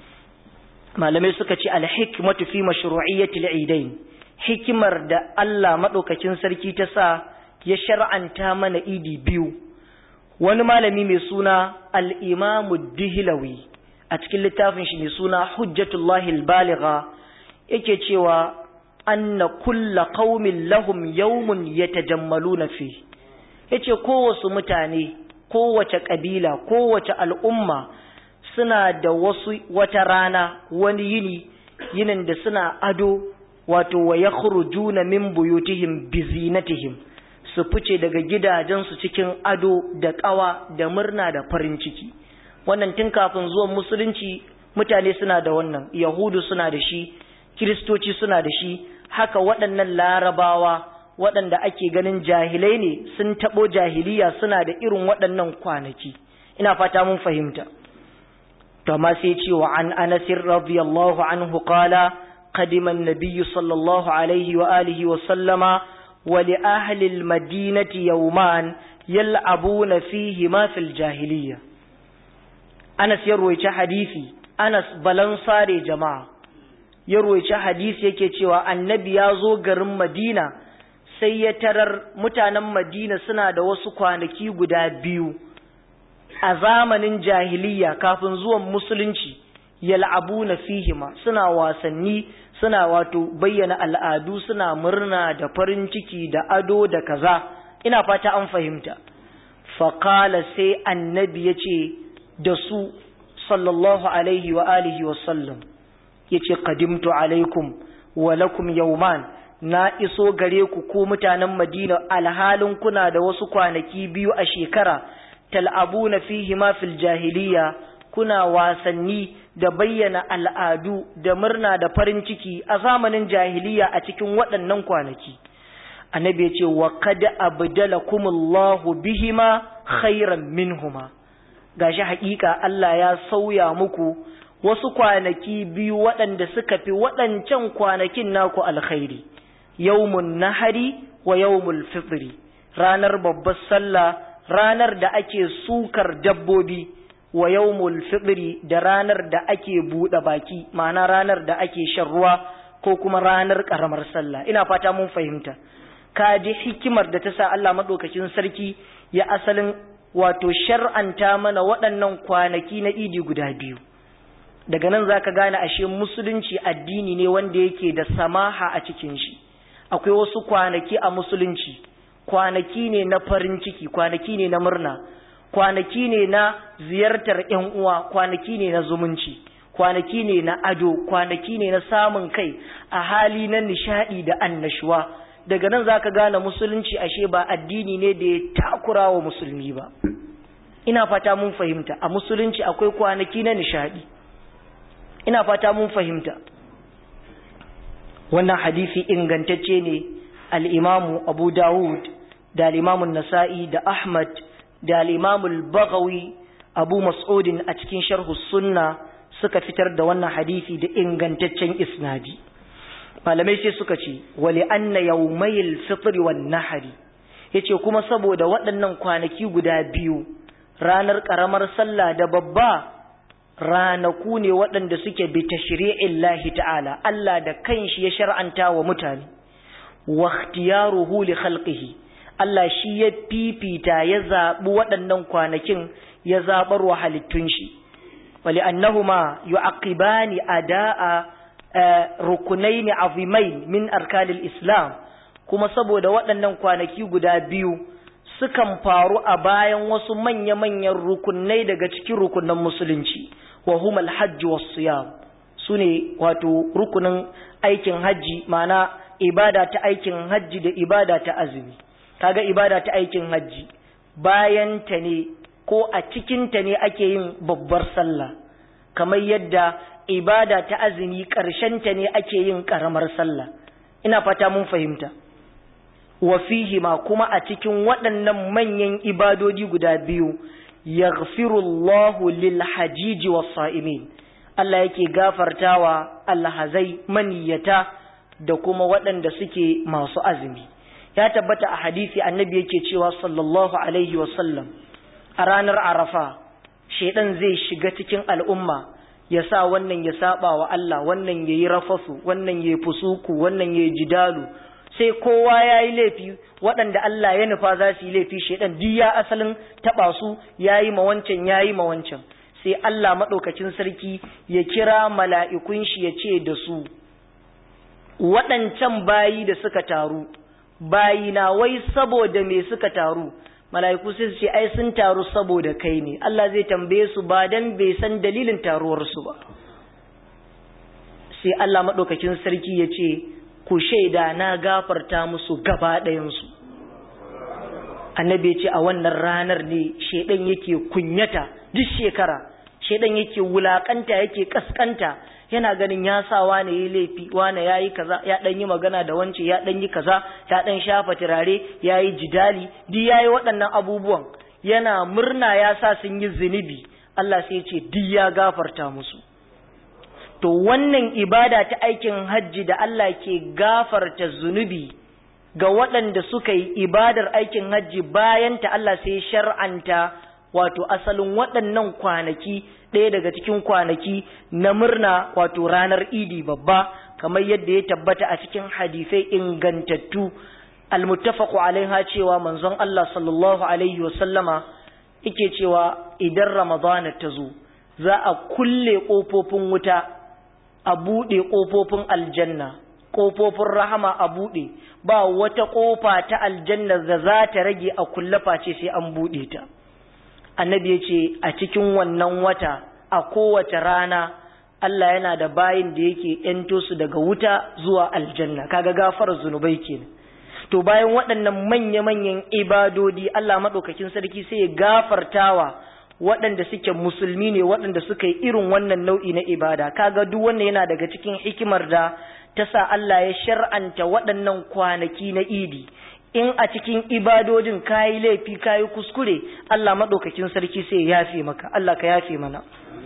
malamai suka ce alhikmatu fi mashru'iyyatil idain hikimar da Allah madaukakin sarki ta sa ya shar'anta mana idi biyu wani malami mai suna al-imamu dihlawi a cikin littafin shi mai suna hujjatullahi al-baligha yake cewa anna kulla qaumin lahum yawmun yatajammaluna fi yace kowace mutane kowace kabila kowace al'umma suna da wasu wata rana wani yini yinin da suna ado wato wa yakhrujuna min buyutihim bi zinatihim su fice daga gidajensu cikin ado da ƙawa da murna da farin ciki wannan tun kafin zuwan musulunci mutane suna da wannan yahudu suna da shi kiristoci suna da shi haka waɗannan larabawa waɗanda ake ganin jahilai ne sun taɓo jahiliya suna da irin waɗannan kwanaki ina fata mun fahimta to amma sai ce wa an anas radiyallahu anhu qala qadima an-nabiy sallallahu alaihi wa alihi wa sallama wa li ahli al-madinati yawman yal'abuna fihi ma fil jahiliya Anas ya ruwaice hadisi Anas balansare jama'a ya ruwaice hadisi yake cewa annabi ya zo garin Madina sai ya tarar mutanen Madina suna da wasu kwanaki guda biyu a zamanin jahiliya kafin zuwan musulunci yal'abuna fihima suna wasanni suna wato bayyana al'adu suna murna da farin ciki da ado da kaza ina fata an fahimta faqala sai annabi yace da su sallallahu alaihi wa alihi wa sallam yace qadimtu alaikum wa lakum yawman na iso gare ku ko mutanen Madina alhalin kuna da wasu kwanaki biyu a shekara tal'abuna fihi ma fil jahiliya kuna wasanni da bayyana al'adu da murna da farin ciki a zamanin jahiliya a cikin waɗannan kwanaki annabi ya ce wa kada abdalakumullahu bihima khairan minhuma gashi haƙiƙa Allah ya sauya muku wasu kwanaki biyu waɗanda suka fi waɗancan kwanakin naku alkhairi yawmun nahari wa yawmul fitri ranar babbar sallah ranar da ake sukar dabbobi wa yawmul fitri da ranar da ake buɗe baki ma'ana ranar da ake shan ruwa ko kuma ranar ƙaramar sallah ina fata mun fahimta ka ji hikimar da ta sa Allah maɗaukakin sarki ya asalin wato shar'anta mana waɗannan kwanaki na idi guda biyu daga nan zaka gane ashe musulunci addini ne wanda yake da samaha a cikin shi akwai wasu kwanaki a musulunci kwanaki ne na farin ciki kwanaki ne na murna kwanaki ne na ziyartar ƴan uwa kwanaki ne na zumunci kwanaki ne na ado kwanaki ne na samun kai a hali na nishadi da annashuwa daga nan zaka gane musulunci ashe ba addini ne da ya takura wa musulmi ba ina fata mun fahimta a musulunci akwai kwanaki na nishadi ina fata mun fahimta wannan hadisi ingantacce ne al-imamu abu dawud da al-imamu nasa'i da ahmad da al-imamu al-baghawi abu mas'udin a cikin sharhu sunna suka fitar da wannan hadisi da ingantaccen isnadi malamai sai suka ce wali anna yawmayil fitr wan nahri yace kuma saboda waɗannan kwanaki guda biyu ranar karamar sallah da babba ranaku ne waɗanda suke bi tashri'in lahi ta'ala Allah da kanshi ya shar'anta wa mutane wa ikhtiyaruhu li khalqihi Allah shi ya fifita ya zaɓi waɗannan kwanakin ya zaɓar wa halittun shi wali annahuma yu'aqibani ada'a rukunaini azimain min arkanil islam kuma saboda waɗannan kwanaki guda biyu sukan faru a bayan wasu manya-manyan rukunai daga cikin rukunan musulunci wa huma alhajj was-siyam sune wato rukunin aikin haji ma'ana ibada ta aikin haji da ibada ta azumi kaga ibada ta aikin haji bayan ta ne ko a cikin ta ne ake yin babbar sallah kamar yadda ibada ta azumi ƙarshen ta ne ake yin ƙaramar sallah ina fata mun fahimta wa fihi ma kuma a cikin waɗannan manyan ibadodi guda biyu yaghfirullahu lil hajiji was sa'imin Allah yake gafartawa alhazai maniyata da kuma waɗanda suke masu azumi ya tabbata a hadisi annabi yake cewa sallallahu alaihi sallam a ranar arafa shedan zai shiga cikin al'umma ya sa wannan ya saba wa Allah wannan yayi rafasu wannan yayi fusuku wannan yayi jidalu sai kowa yayi laifi waɗanda Allah ya nufa za su yi laifi shedan duk ya asalin taba su yayi ma wancan yayi ma wancan sai Allah madaukakin sarki ya kira mala'ikun shi ya ce da su waɗancan bayi da suka taru bayi na wai saboda me suka taru mala'iku sai su ce ai sun taru saboda kai ne Allah zai tambaye su ba dan bai san dalilin taruwar su ba sai Allah madaukakin sarki ya ce ku shaida na gafarta musu gaba ɗayan su annabi ya ce a wannan ranar ne shedan yake kunyata duk shekara shedan yake wulakanta yake kaskanta yana ganin ya sa wane yi laifi wane ya yi kaza ya ɗan yi magana da wance ya ɗan yi kaza ta ɗan shafa turare ya yi jidali duk ya yi waɗannan abubuwan yana murna ya sa sun yi zunubi Allah sai ce duk ya gafarta musu to wannan ibada ta aikin hajji da Allah ke gafarta zunubi ga waɗanda suka yi ibadar aikin hajji bayan ta Allah sai shar'anta wato asalin waɗannan kwanaki ɗaya daga cikin kwanaki na murna wato ranar idi babba kamar yadda ya tabbata a cikin hadisai ingantattu almuttafaqu alaiha cewa manzon Allah sallallahu alaihi wa sallama yake cewa idan ramadana ta zo za a kulle ƙofofin wuta a buɗe ƙofofin aljanna ƙofofin rahama a buɗe ba wata ƙofa ta aljanna da za ta rage a kulle face sai an buɗe ta annabi ya ce a cikin wannan wata a kowace rana Allah yana da bayin da yake ‘yanto su daga wuta zuwa aljanna kaga gafar zunubai kenan to bayan waɗannan manya-manyan ibadodi Allah maɗaukakin sarki sai ya gafartawa waɗanda suke musulmi ne waɗanda suka yi irin wannan nau'i na ibada kaga duk wannan yana daga cikin hikimar da ta sa Allah ya shar'anta waɗannan kwanaki na idi in a cikin ibadodin kayi laifi kayi kuskure Allah maɗaukakin sarki sai ya yafe maka Allah ka yafe mana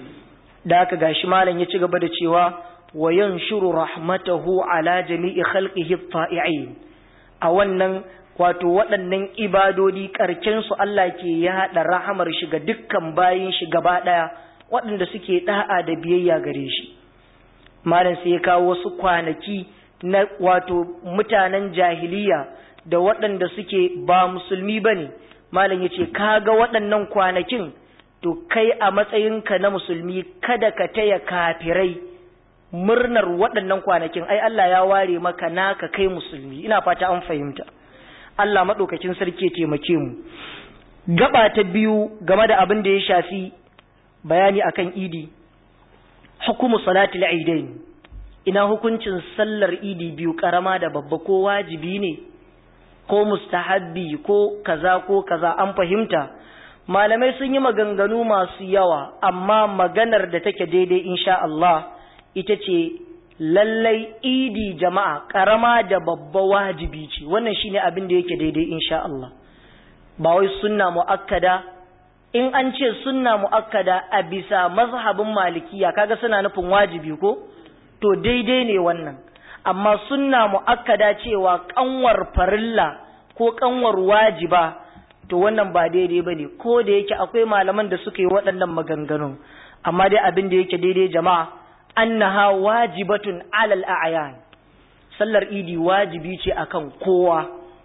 da haka gashi malam ya ci gaba da cewa wa yanshuru rahmatahu ala jami'i khalqihi ta'i'in a wannan wato waɗannan ibadodi karken su Allah ke yaɗa rahamar shi ga dukkan bayin shi gaba ɗaya waɗanda suke da'a da biyayya gare shi malam sai ya kawo wasu kwanaki na wato mutanen jahiliya da waɗanda suke ba musulmi ba ne malam ya ce kaga waɗannan kwanakin to kai a matsayinka na musulmi kada ka taya kafirai murnar waɗannan kwanakin ai Allah ya ware maka naka kai musulmi ina fata an fahimta Allah maɗaukakin sarki ya taimake mu gaba ta biyu game da abin da ya shafi bayani akan idi hukumu salatul aidain ina hukuncin sallar idi biyu karama da babba ko wajibi ne ko mustahabbi ko kaza ko kaza an fahimta malamai sun yi maganganu masu yawa amma maganar da take daidai insha Allah ita ce lallai idi jama'a karama da babba wajibi ce wannan shine abin da yake daidai insha Allah ba wai sunna muakkada in an ce sunna muakkada a bisa mazhabin malikiya kaga suna nufin wajibi ko to daidai ne wannan amma sunna muakkada cewa kanwar farilla ko kanwar wajiba to wannan ba daidai bane ko da yake akwai malaman da suka yi waɗannan maganganun amma dai abin da yake daidai jama'a annaha wajibatun alal a'yan sallar idi wajibi ce akan kowa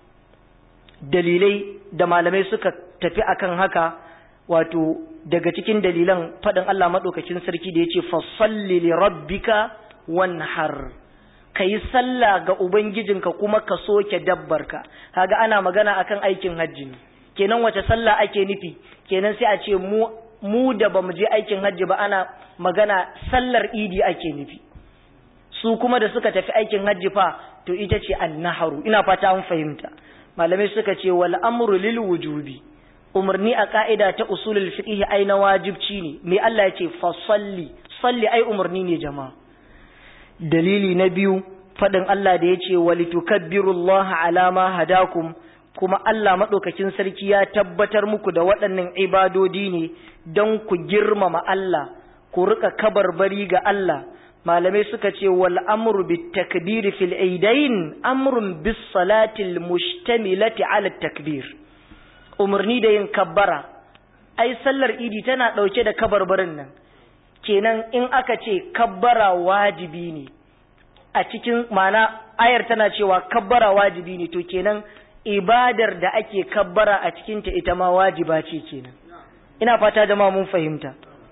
dalilai da malamai suka tafi akan haka wato daga cikin dalilan faɗin Allah maɗaukakin sarki da ya ce fasalli li rabbika wanhar ka yi sallah ga ubangijinka kuma ka soke dabbarka kaga ana magana akan aikin hajji ne kenan wace sallah ake nufi kenan sai a ce mu mu da bamu je aikin hajji ba ana magana sallar idi ake nufi su kuma da suka tafi aikin hajji fa to ita ce annaharu ina fata an fahimta malamai suka ce wal amru lil wujubi umarni a ka'ida ta usulul fiqh ai na wajibci ne me Allah ya ce fa salli salli ai umarni ne jama'a dalili na biyu fadin Allah da ya ce walitukabbirullaha ala ma hadakum kuma Allah madaukakin sarki ya tabbatar muku da waɗannan ibadodi ne don ku girmama Allah ku rika kabarbari ga Allah malamai suka ce wal amru bit takbir fil aidain amrun bis salati al mustamilati ala takbir umarni da yin kabbara ai sallar idi tana ɗauke da kabarbarin nan kenan in aka ce kabbara wajibi ne a cikin mana ayar tana cewa kabbara wajibi ne to kenan ibadar da ake kabbara a cikinta ita ma wajiba ce kenan ina fata jama'a mun fahimta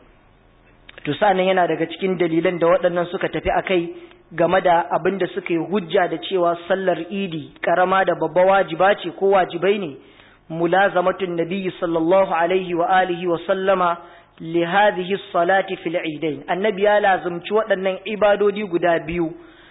to sa'annan yana daga cikin dalilan da waɗannan suka tafi akai game da abin da suka yi hujja da cewa sallar idi karama da babba wajiba ce ko wajibai ne mulazamatun nabiyyi sallallahu alaihi wa alihi wa sallama li hadhihi salati fil idain annabi ya lazumci waɗannan ibadodi guda biyu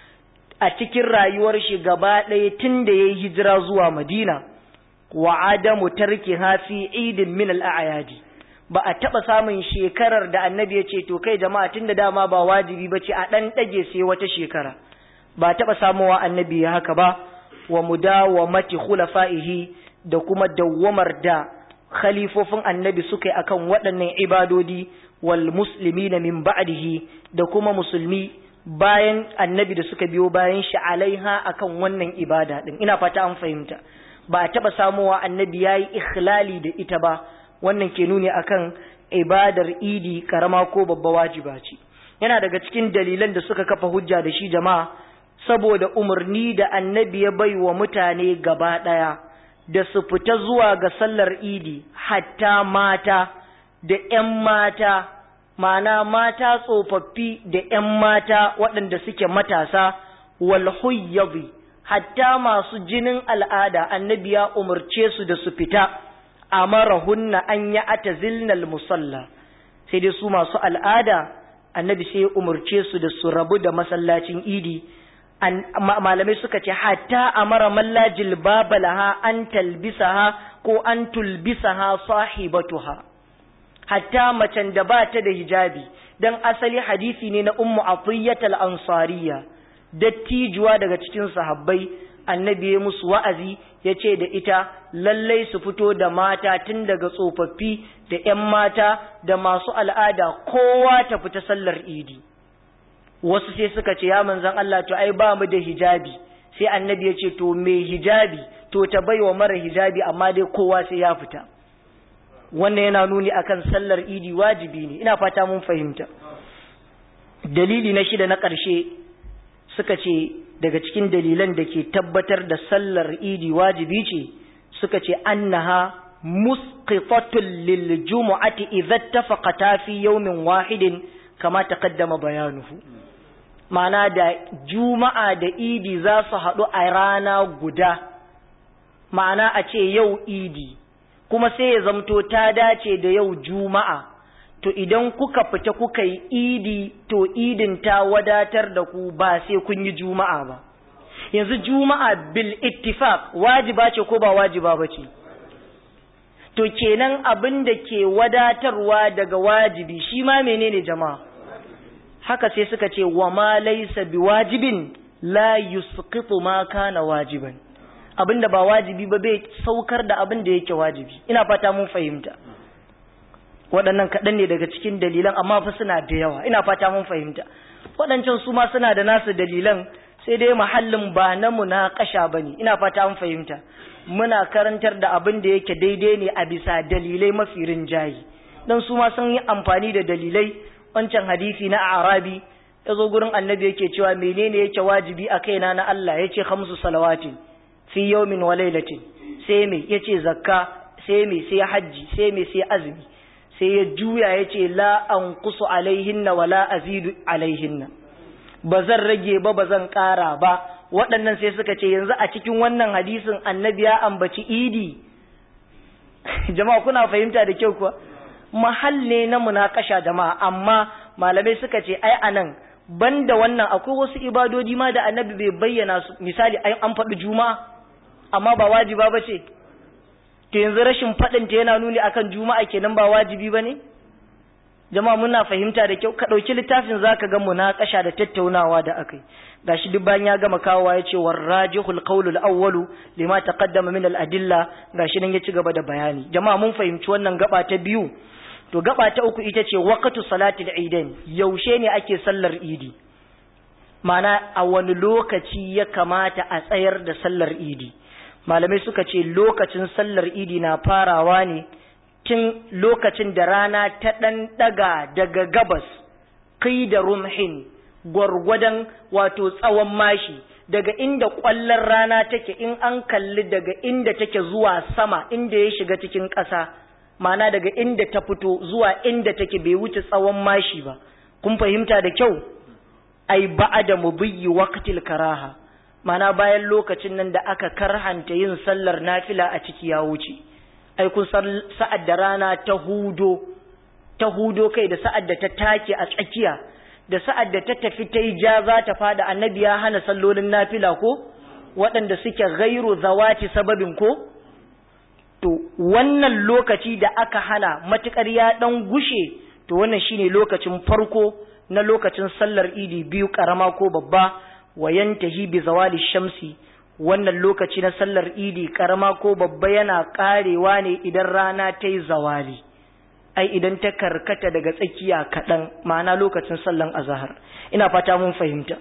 a cikin rayuwar shi gaba ɗaya tun da yayi hijira zuwa madina wa adamu tarkiha fi idin min al a'yadi ba a taɓa samun shekarar da annabi ya ce to kai jama'a tun da dama ba wajibi ba ce a ɗan ɗage sai wata shekara ba taɓa samuwa annabi ya haka ba wa mudawamati khulafa'ihi da kuma dawwamar da khalifofin annabi suka yi akan waɗannan ibadodi wal muslimina min ba'dihi da kuma musulmi bayan annabi da suka biyo bayan shi alaiha akan wannan ibada din ina fata an fahimta ba a taɓa samuwa annabi yayi ikhlali da ita ba wannan ke nuni akan ibadar idi karama ko babba wajiba ce yana daga cikin dalilan da suka kafa hujja da shi jama'a saboda umarni da annabi ya bai wa mutane gaba ɗaya da su fita zuwa ga sallar idi hatta mata da ‘yan mata ma'ana mata tsofaffi da ‘yan mata waɗanda suke matasa wal huyyabi hatta masu jinin al'ada annabi ya umarce su da su fita amarahunna an ya atazilnal musalla sai dai su masu al'ada annabi sai ya umarce su da su rabu da masallacin idi malamai suka ce hatta amara malla jilbabalaha an talbisaha ko an tulbisaha sahibatuha hatta macen da ba ta da hijabi dan asali hadisi ne na ummu atiyyat al-ansariya dattijuwa daga cikin sahabbai annabi ya musu wa'azi ya ce da ita lallai su fito da mata tun daga tsofaffi da ‘yan mata da masu al'ada kowa ta fita sallar idi wasu sai suka ce ya manzan Allah to ai ba mu da hijabi sai annabi ya ce to mai hijabi to ta baiwa mara hijabi amma dai kowa sai ya fita wannan yana nuni akan sallar idi wajibi ne ina fata mun fahimta dalili na shida na ƙarshe suka ce daga cikin dalilan da ke tabbatar da sallar idi wajibi ce suka ce annaha musqitatun lil jumu'ati idza tafaqata fi yawmin wahidin kama taqaddama bayanuhu ma'ana da juma'a da idi za su haɗu a rana guda ma'ana a ce yau idi kuma sai ya zamto ta dace da yau juma'a to idan kuka fita kuka yi idi to idin ta wadatar da ku ba sai kun yi juma'a ba yanzu juma'a bil ittifaq wajiba ce ko ba wajiba ba ce to kenan abin da ke wadatarwa daga wajibi shi ma menene jama'a haka sai suka ce wa ma laysa biwajibin la yusqitu ma kana wajiban abinda ba wajibi ba bai saukar da abin da yake wajibi ina fata mun fahimta waɗannan kaɗan ne daga cikin dalilan amma fa suna da yawa ina fata mun fahimta waɗancan su ma suna da nasu dalilan sai dai mahallin ba na munakasha bane ina fata mun fahimta muna karantar da abin da yake daidai ne a bisa dalilai mafi rinjayi dan su ma sun yi amfani da dalilai wancan hadisi na arabi ya zo gurin annabi yake cewa menene yake wajibi a kaina na Allah yace khamsu salawatin fi yawmin wa lailatin sai me yace zakka sai me sai hajji sai me sai azumi sai ya juya yace la anqusu alaihinna wa la azidu alaihinna ba zan rage ba ba zan ƙara ba waɗannan sai suka ce yanzu a cikin wannan hadisin annabi ya ambaci idi jama'a kuna fahimta da kyau kuwa mahalle na munakasha jama'a amma malamai suka ce ai anan banda wannan akwai wasu ibadodi ma da annabi bai bayyana su misali ai an faɗi juma'a amma ba wajiba ba ce to yanzu rashin faɗin ta yana nuni akan juma'a kenan ba wajibi ba ne jama'a muna fahimta da kyau ka ɗauki littafin zaka ga munakasha da tattaunawa da akai gashi duk bayan ya gama kawowa ya ce warrajihul qawlul awwalu lima taqaddama min al adilla gashi nan ya ci gaba da bayani jama'a mun fahimci wannan gaba ta biyu to gaba ta uku ita ce waqtu salatil idain yaushe ne ake sallar idi mana a wani lokaci ya kamata a tsayar da sallar idi malamai suka ce lokacin sallar idi na farawa ne tun lokacin da rana ta ɗan ɗaga daga gabas kai da rumhin gwargwadon wato tsawon mashi daga inda ƙwallon rana take in an kalli daga inda take zuwa sama inda ya shiga cikin ƙasa mana daga inda ta fito zuwa inda take bai wuce tsawon mashi ba kun fahimta da kyau ai ba'ada mubiyyi waqtil karaha mana bayan lokacin nan da aka karhanta yin sallar nafila a ciki ya wuce ai kun sa'ad da rana ta hudo ta hudo kai da sa'ad da ta take a tsakiya da sa'ad da ta tafi ta yi ja za ta fada annabi ya hana sallolin nafila ko waɗanda suke gairu zawati sababin ko to wannan lokaci da aka hana matukar ya ɗan gushe to wannan shine lokacin farko na lokacin sallar idi biyu ƙarama ko babba wa yantahi bi zawali shamsi wannan lokaci na sallar idi ƙarama ko babba yana ƙarewa ne idan rana ta yi zawali ai idan ta karkata daga tsakiya kaɗan ma'ana lokacin sallan azahar ina fata mun fahimta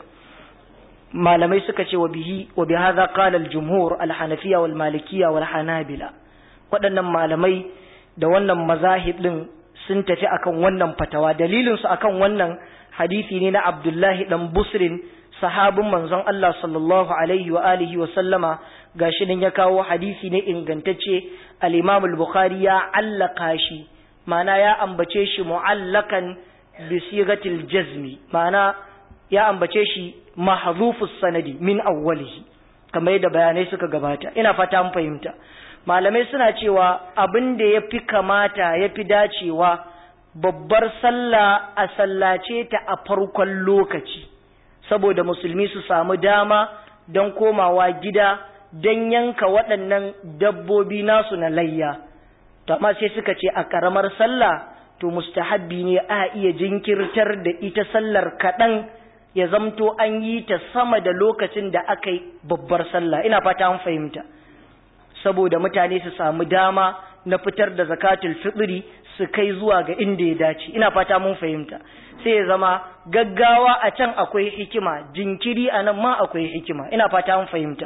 malamai suka ce wa bihi wa bi hadha qala al jumhur al hanafiya wal malikiyya wal hanabila waɗannan malamai da wannan mazahib din sun tafi akan wannan fatawa dalilin su akan wannan hadisi ne na Abdullahi dan Busrin sahabin manzon Allah sallallahu alaihi wa alihi wa sallama gashi nan ya kawo hadisi ne ingantacce al-Imam al-Bukhari ya allaka shi ma'ana ya ambace shi mu'allakan bi sigatil jazmi ma'ana ya ambace shi mahdhufus sanadi min awwalihi kamar yadda bayanai suka gabata ina fata an fahimta malamai suna cewa abin da yafi kamata yafi dacewa babbar sallah a sallace ta a farkon lokaci saboda musulmi su samu dama don komawa gida don yanka waɗannan dabbobi nasu na layya to amma sai suka ce a karamar sallah to mustahabbi ne a iya jinkirtar da ita sallar kaɗan ya zamto an yi ta sama da lokacin da aka yi babbar sallah ina fata an fahimta saboda mutane su samu dama na fitar da zakatul fitri su kai zuwa ga inda ya dace ina fata mun fahimta sai ya zama gaggawa a can akwai hikima jinkiri a nan ma akwai hikima ina fata mun fahimta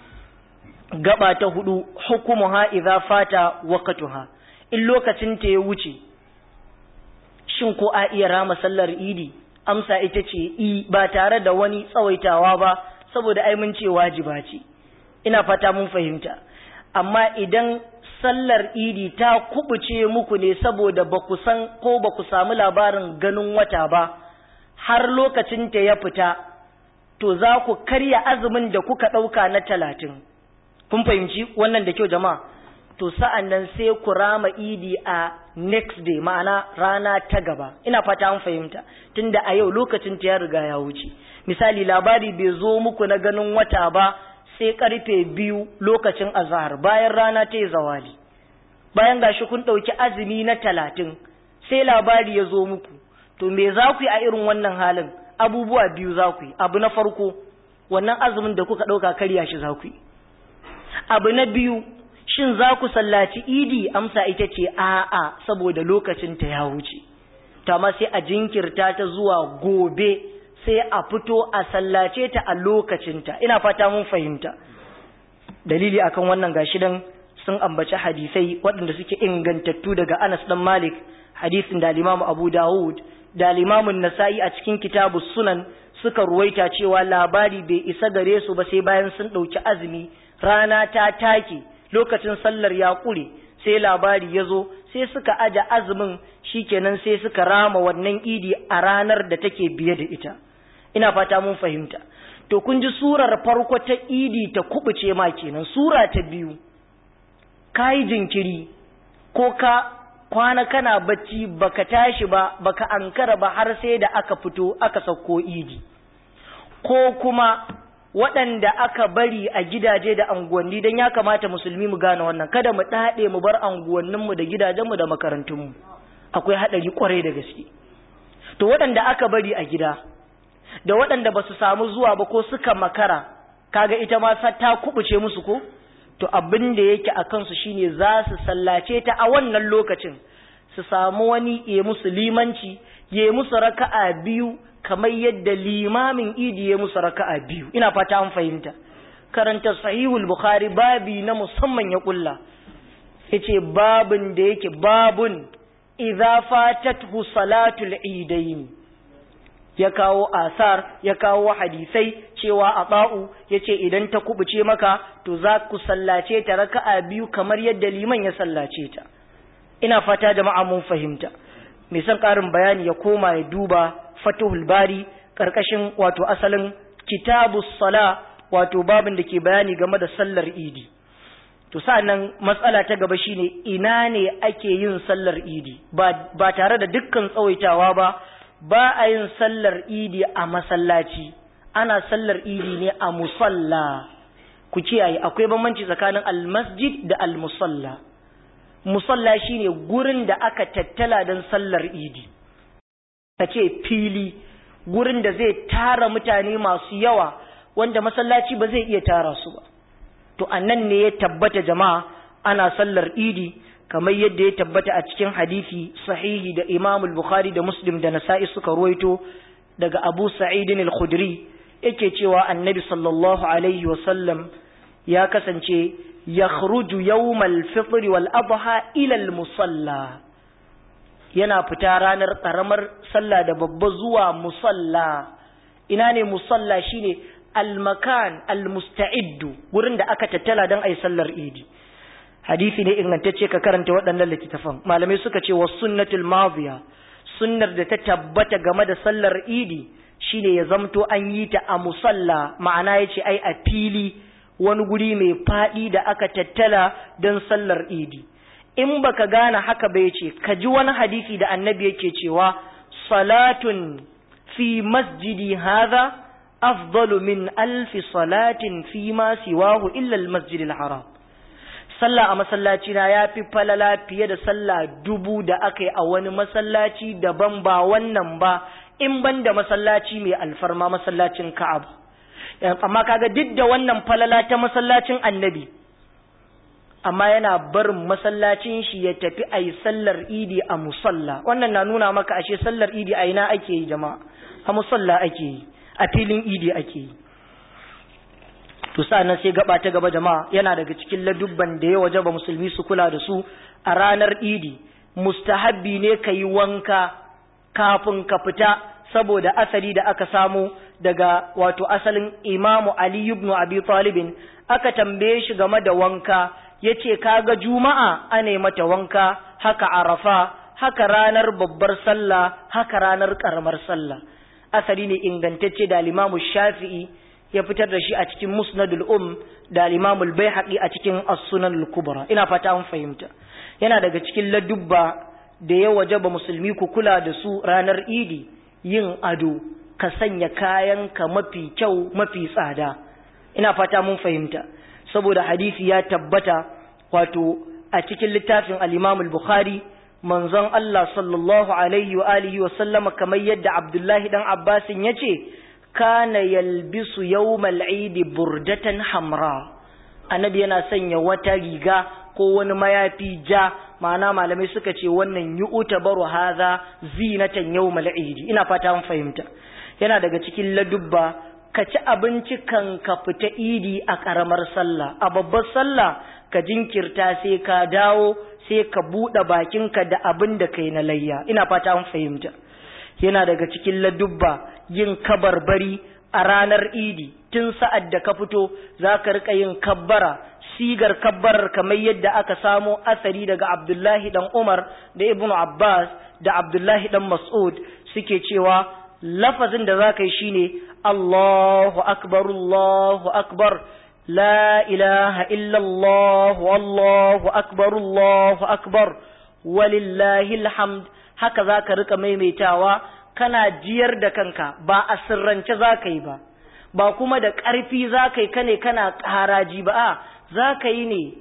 gaba ta hudu hukumuha idza fata waqtuha in lokacin ta ya wuce shin ko a iya rama sallar idi amsa ita ce i ba tare da wani tsawaitawa ba saboda ai mun ce wajiba ce ina fata mun fahimta amma idan sallar idi ta kubuce muku ne saboda ba ku san ko ba ku samu labarin ganin wata ba har lokacin ta ya fita to za ku karya azumin da kuka ɗauka na talatin kun fahimci wannan da kyau jama'a to sa'an nan sai ku rama idi a next day ma'ana rana ta gaba ina fata an fahimta tunda a yau lokacin ta ya riga ya wuce misali labari bai zo muku na ganin wata ba sai karfe biyu lokacin azahar bayan rana ta yi zawali bayan gashi kun ɗauki azumi na talatin sai labari ya zo muku to me za ku yi a irin wannan halin abubuwa biyu za ku yi abu na farko wannan azumin da kuka ɗauka karya shi za ku yi abu na biyu shin za ku sallaci idi amsa ita ce a'a saboda lokacin ta ya wuce ta ma sai a jinkirta ta zuwa gobe sai a fito a sallace ta a lokacinta ina fata mun fahimta dalili akan wannan gashi dan sun ambaci hadisai waɗanda suke ingantattu daga Anas dan Malik hadisin da Imam Abu Dawud da Imam Nasa'i a cikin kitabu Sunan suka ruwaita cewa labari bai isa gare su ba sai bayan sun ɗauki azumi rana ta take lokacin sallar ya ƙure sai labari ya zo sai suka aja azumin shikenan sai suka rama wannan idi a ranar da take biye da ita ina fata mun fahimta to kun ji surar farko ta idi ta kubuce ma kenan sura ta biyu ka yi jinkiri ko ka kwana kana bacci baka tashi ba baka ankara ba har sai da aka fito aka sauko idi ko kuma waɗanda aka bari a gidaje da anguwanni don ya kamata musulmi mu gane wannan kada mu ɗaɗe mu bar anguwanninmu da gidajenmu da makarantunmu akwai haɗari ƙwarai da gaske to waɗanda aka bari a gida da waɗanda ba su samu zuwa ba ko suka makara kaga ita ma ta kubuce musu ko to abin da yake a kansu shine za su sallace ta a wannan lokacin su samu wani ya musu limanci ya musu raka'a biyu kamar yadda limamin idi ya musu raka'a biyu ina fata an fahimta karanta sahihul bukhari babi na musamman ya kulla yace babun da yake babun idza fatathu salatul idain ya kawo asar ya kawo hadisai cewa a ba'u yace idan ta kubuce maka to za ku sallace ta raka'a biyu kamar yadda liman ya sallace ta ina fata jama'a mun fahimta mai son ƙarin bayani ya koma ya duba fatuhul bari ƙarƙashin wato asalin kitabus sala wato babin da ke bayani game da sallar idi to sa'annan matsala ta gaba shine ina ne ake yin sallar idi ba, ba tare da dukkan tsawaitawa ba ba a yin sallar idi a masallaci ana sallar idi ne a musalla ku kiyaye akwai bambanci tsakanin almasjid da almusalla musalla shine gurin da aka tattala don sallar idi ka ce fili gurin da zai tara mutane masu yawa wanda masallaci ba zai iya tara su ba to annan ne ya tabbata jama'a ana sallar idi kamar yadda ya tabbata a cikin hadisi sahihi da Imam al-Bukhari da Muslim da Nasa'i suka ruwaito daga Abu Sa'id al-Khudri yake cewa Annabi sallallahu alaihi wa sallam ya kasance yakhruju yawmal fitr wal adha ila al-musalla yana fita ranar karamar sallah da babba zuwa musalla ina ne musalla shine al-makan al-musta'iddu gurin da aka tattala dan ayi sallar idi hadisi ne ingantacce ka karanta waɗannan littattafan malamai suka ce wa sunnatul madhiya sunnar da ta tabbata game da sallar idi shine ya zamto an yi ta a musalla ma'ana yace ai a fili wani guri mai faɗi da aka tattala don sallar idi in baka gane haka bai ce ka ji wani hadisi da annabi yake cewa salatun fi masjidi hadha afdalu min alfi salatin fi ma siwahu illa al-masjid al-haram sallah a masallaci na yafi falala fiye da sallah dubu da aka yi a wani masallaci daban ba wannan ba in ban da masallaci mai alfarma masallacin Ka'ab amma kaga duk da wannan falala ta masallacin Annabi amma yana barin masallacin shi ya tafi a yi sallar idi a musalla wannan na nuna maka ashe sallar idi a ina ake yi jama'a a musalla ake yi a filin idi ake yi to sa'annan sai gaba ta gaba jama'a yana daga cikin ladubban da ya wajaba musulmi su kula da su a ranar idi mustahabbi ne ka yi wanka kafin ka fita saboda asali da aka samu daga wato asalin imamu ali ibn abi talibin aka tambaye shi game da wanka yace kaga juma'a ane mata wanka haka arafa haka ranar babbar sallah haka ranar karamar sallah asali ne ingantacce da limamu shafi'i ya fitar da shi a cikin musnadul um da limamul baihaqi a cikin as-sunan al-kubra ina fata an fahimta yana daga cikin ladubba da ya wajaba musulmi ku kula da su ranar idi yin ado ka sanya kayanka mafi kyau mafi tsada ina fata mun fahimta saboda hadisi ya tabbata wato a cikin littafin al-imam al-bukhari manzon Allah sallallahu alaihi wa alihi wa sallama kamar yadda Abdullahi dan Abbasin yace kana yalbisu yawmal idi burdatan hamra annabi yana sanya wata riga ko wani mayafi ja ma'ana malamai suka ce wannan yu'ta baru hadha zinatan yawmal idi ina fata mun fahimta yana daga cikin ladubba ka ci abinci kan ka fita idi a karamar sallah a babbar sallah ka jinkirta sai ka dawo sai ka buɗe bakinka da abin da kai na layya ina fata mun fahimta yana daga cikin ladubba yin kabarbari a ranar idi tun sa'ad da ka fito za ka riƙa yin kabbara sigar kabbarar kamar yadda aka samo asari daga abdullahi dan umar da ibnu abbas da abdullahi dan mas'ud suke cewa lafazin da za ka yi shine allahu akbar allahu akbar la ilaha illallah wallahu akbar allahu akbar walillahi alhamd haka za ka rika maimaitawa kana jiyar da kanka ba a sirrance za ka yi ba ba kuma da ƙarfi za ka yi kane kana ƙaraji ba a za ka yi ne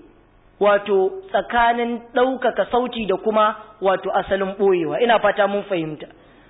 wato tsakanin ɗaukaka sauti da kuma wato asalin ɓoyewa ina fata mun fahimta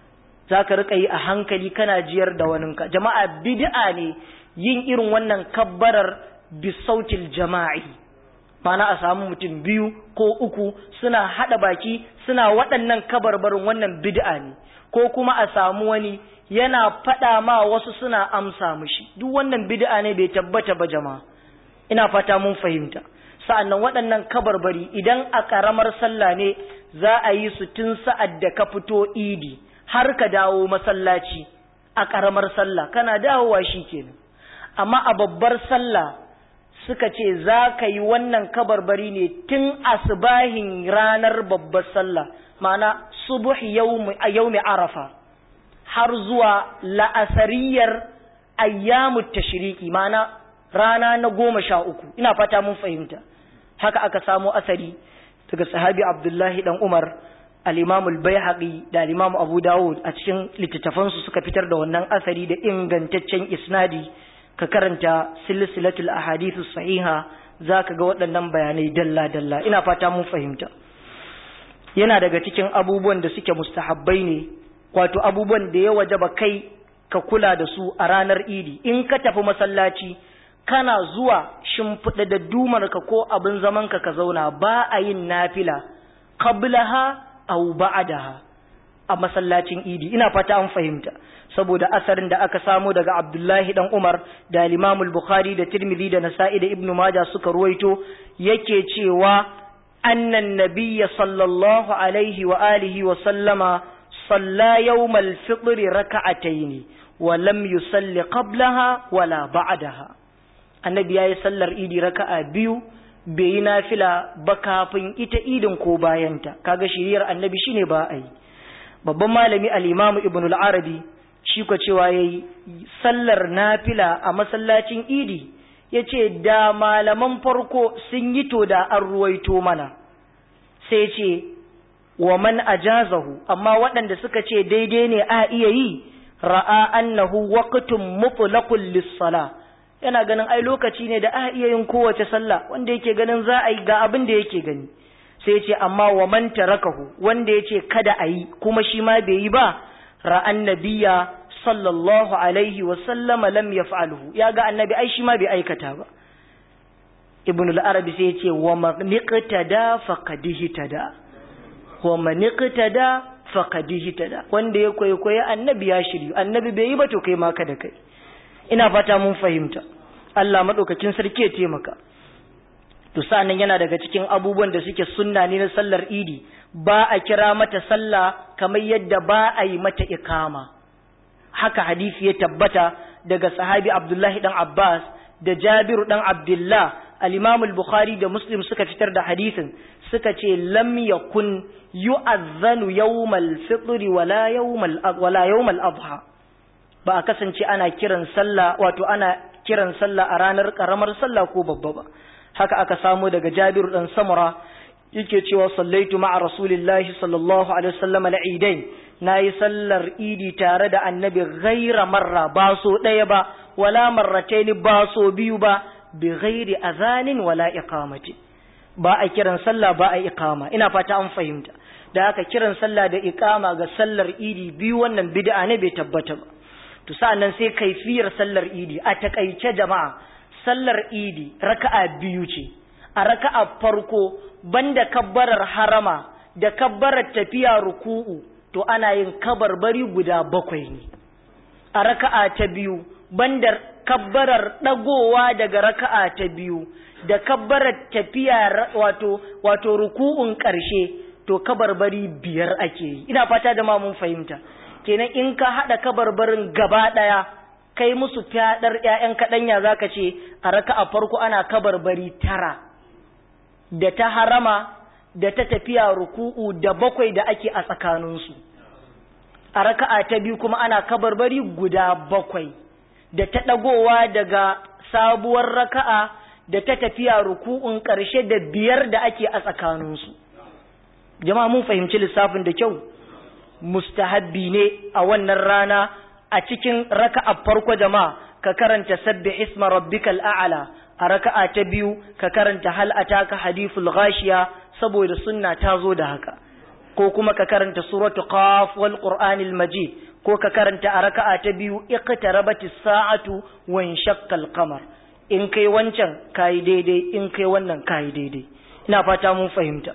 za ka rika yi a hankali kana jiyar da waninka jama'a bid'a ne yin irin wannan kabbarar bisautil jama'i mana a samu mutum biyu ko uku suna haɗa baki suna waɗannan kabarbarin wannan bid'a ne ko kuma a samu wani yana faɗa ma wasu suna amsa mushi duk wannan bid'a ne bai tabbata ba jama'a ina fata mun fahimta sa'annan waɗannan kabarbari idan a ƙaramar sallah ne za a yi su tun sa'ad da ka fito idi har ka dawo masallaci a ƙaramar sallah kana dawowa shi kenan amma a babbar sallah suka ce za ka yi wannan kabarbari ne tun asbahin ranar babbar sallah ma'ana subuh yaumi arafa har zuwa la'asariyar ayyamu tashriqi ma'ana rana na goma sha uku ina fata mun fahimta haka aka samo asari daga sahabi abdullahi dan umar al-imam al-baihaqi da al-imam abu dawud a cikin littattafansu suka fitar da wannan asari da ingantaccen isnadi ka karanta silsilatul ahadithu sahiha zaka ga waɗannan bayanai dalla dalla ina fata mun fahimta yana daga cikin abubuwan da suke mustahabbai ne wato abubuwan da ya wajaba kai ka kula da su a ranar idi in ka tafi masallaci kana zuwa shimfiɗa da dumarka ko abin zamanka ka zauna ba a yin nafila qablaha aw ba'daha a masallacin idi ina fata an fahimta saboda asarin da aka samu daga Abdullahi dan Umar da Imam al-Bukhari da Tirmidhi da Nasa'i da Ibn Majah suka ruwaito yake cewa annan nabiyya sallallahu alaihi wa alihi wa sallama salla yawmal fitr raka'ataini wa lam yusalli qablaha wala ba'daha annabi yayi sallar idi raka'a biyu bai yi nafila ba kafin ita idin ko bayanta kaga shiriyar annabi shine ba ai babban malami al-imam ibn al-arabi shi ko cewa yayi sallar nafila a masallacin idi yace da malaman farko sun yi to da an ruwaito mana sai ce wa man ajazahu amma waɗanda suka ce daidai ne a iya yi ra'a annahu waqtun mutlaqun lis-salah yana ganin ai lokaci ne da a iya yin kowace sallah wanda yake ganin za a yi ga abin da yake gani sai ce amma wa man tarakahu wanda yace kada a yi kuma shi ma bai yi ba ra'an nabiyya sallallahu alaihi wa sallama lam yaf'alhu ya ga annabi ai shi ma bai aikata ba ibn al-arabi sai yace wa man iqtada faqad ihtada wa man iqtada faqad ihtada wanda ya kwaikwayi annabi ya shiryu annabi bai yi ba to kai ma kada kai ina fata mun fahimta Allah madaukakin sarki ya taimaka to sanan yana daga cikin abubuwan da suke sunna ne na sallar idi ba a kira mata sallah kamar yadda ba a yi mata ikama haka hadisi ya tabbata daga sahabi Abdullahi dan Abbas da Jabiru dan Abdullah al-Imam al-Bukhari da Muslim suka fitar da hadisin suka ce lam yakun yu'adhanu yawmal fitr wala yawmal wala yawmal adha ba a kasance ana kiran sallah wato ana kiran sallah a ranar karamar sallah ko babba ba haka aka samu daga Jabir dan Samura yake cewa sallaitu ma'a rasulillahi sallallahu alaihi wasallam al-eidain nayi sallar idi tare da annabi ghaira marra ba so daya ba wala marrataini ba so biyu ba bi ghairi azanin wala iqamati ba a kiran sallah ba a iqama ina fata an fahimta da aka kiran sallah da iqama ga sallar idi biyu wannan bid'a ne bai tabbata ba to sa'annan sai kaifiyar sallar idi a takaice jama'a sallar idi raka'a biyu ce a raka'a farko banda kabbarar harama da kabbarar tafiya ruku'u to ana yin kabarbari guda bakwai ne a raka'a ta biyu banda kabbarar dagowa daga raka'a ta biyu da kabbarar tafiya wato wato ruku'un ƙarshe to kabarbari biyar ake yi ina fata da ma mun fahimta kenan in ka haɗa kabarbarin gaba ɗaya kai musu fyaɗar ‘ya'yan kaɗanya za ka ce a raka a farko ana kabarbari tara da ta harama da ta tafiya ruku'u da bakwai da ake a tsakaninsu a raka'a ta biyu kuma ana kabarbari guda bakwai da ta ɗagowa daga sabuwar raka'a da ta tafiya ruku'un ƙarshe da biyar da ake a tsakaninsu jama'a mun fahimci lissafin da kyau mustahabbi ne a wannan rana a cikin raka'a farko jama'a ka karanta sabbi isma rabbikal a'la a raka'a ta biyu ka karanta hal ataka hadithul ghashiya saboda sunna ta zo da haka ko kuma ka karanta suratu qaf wal qur'anil majid ko ka karanta a raka'a ta biyu iqtarabatis sa'atu wa inshaqqal qamar in kai wancan kai daidai in kai wannan kai daidai ina fata mun fahimta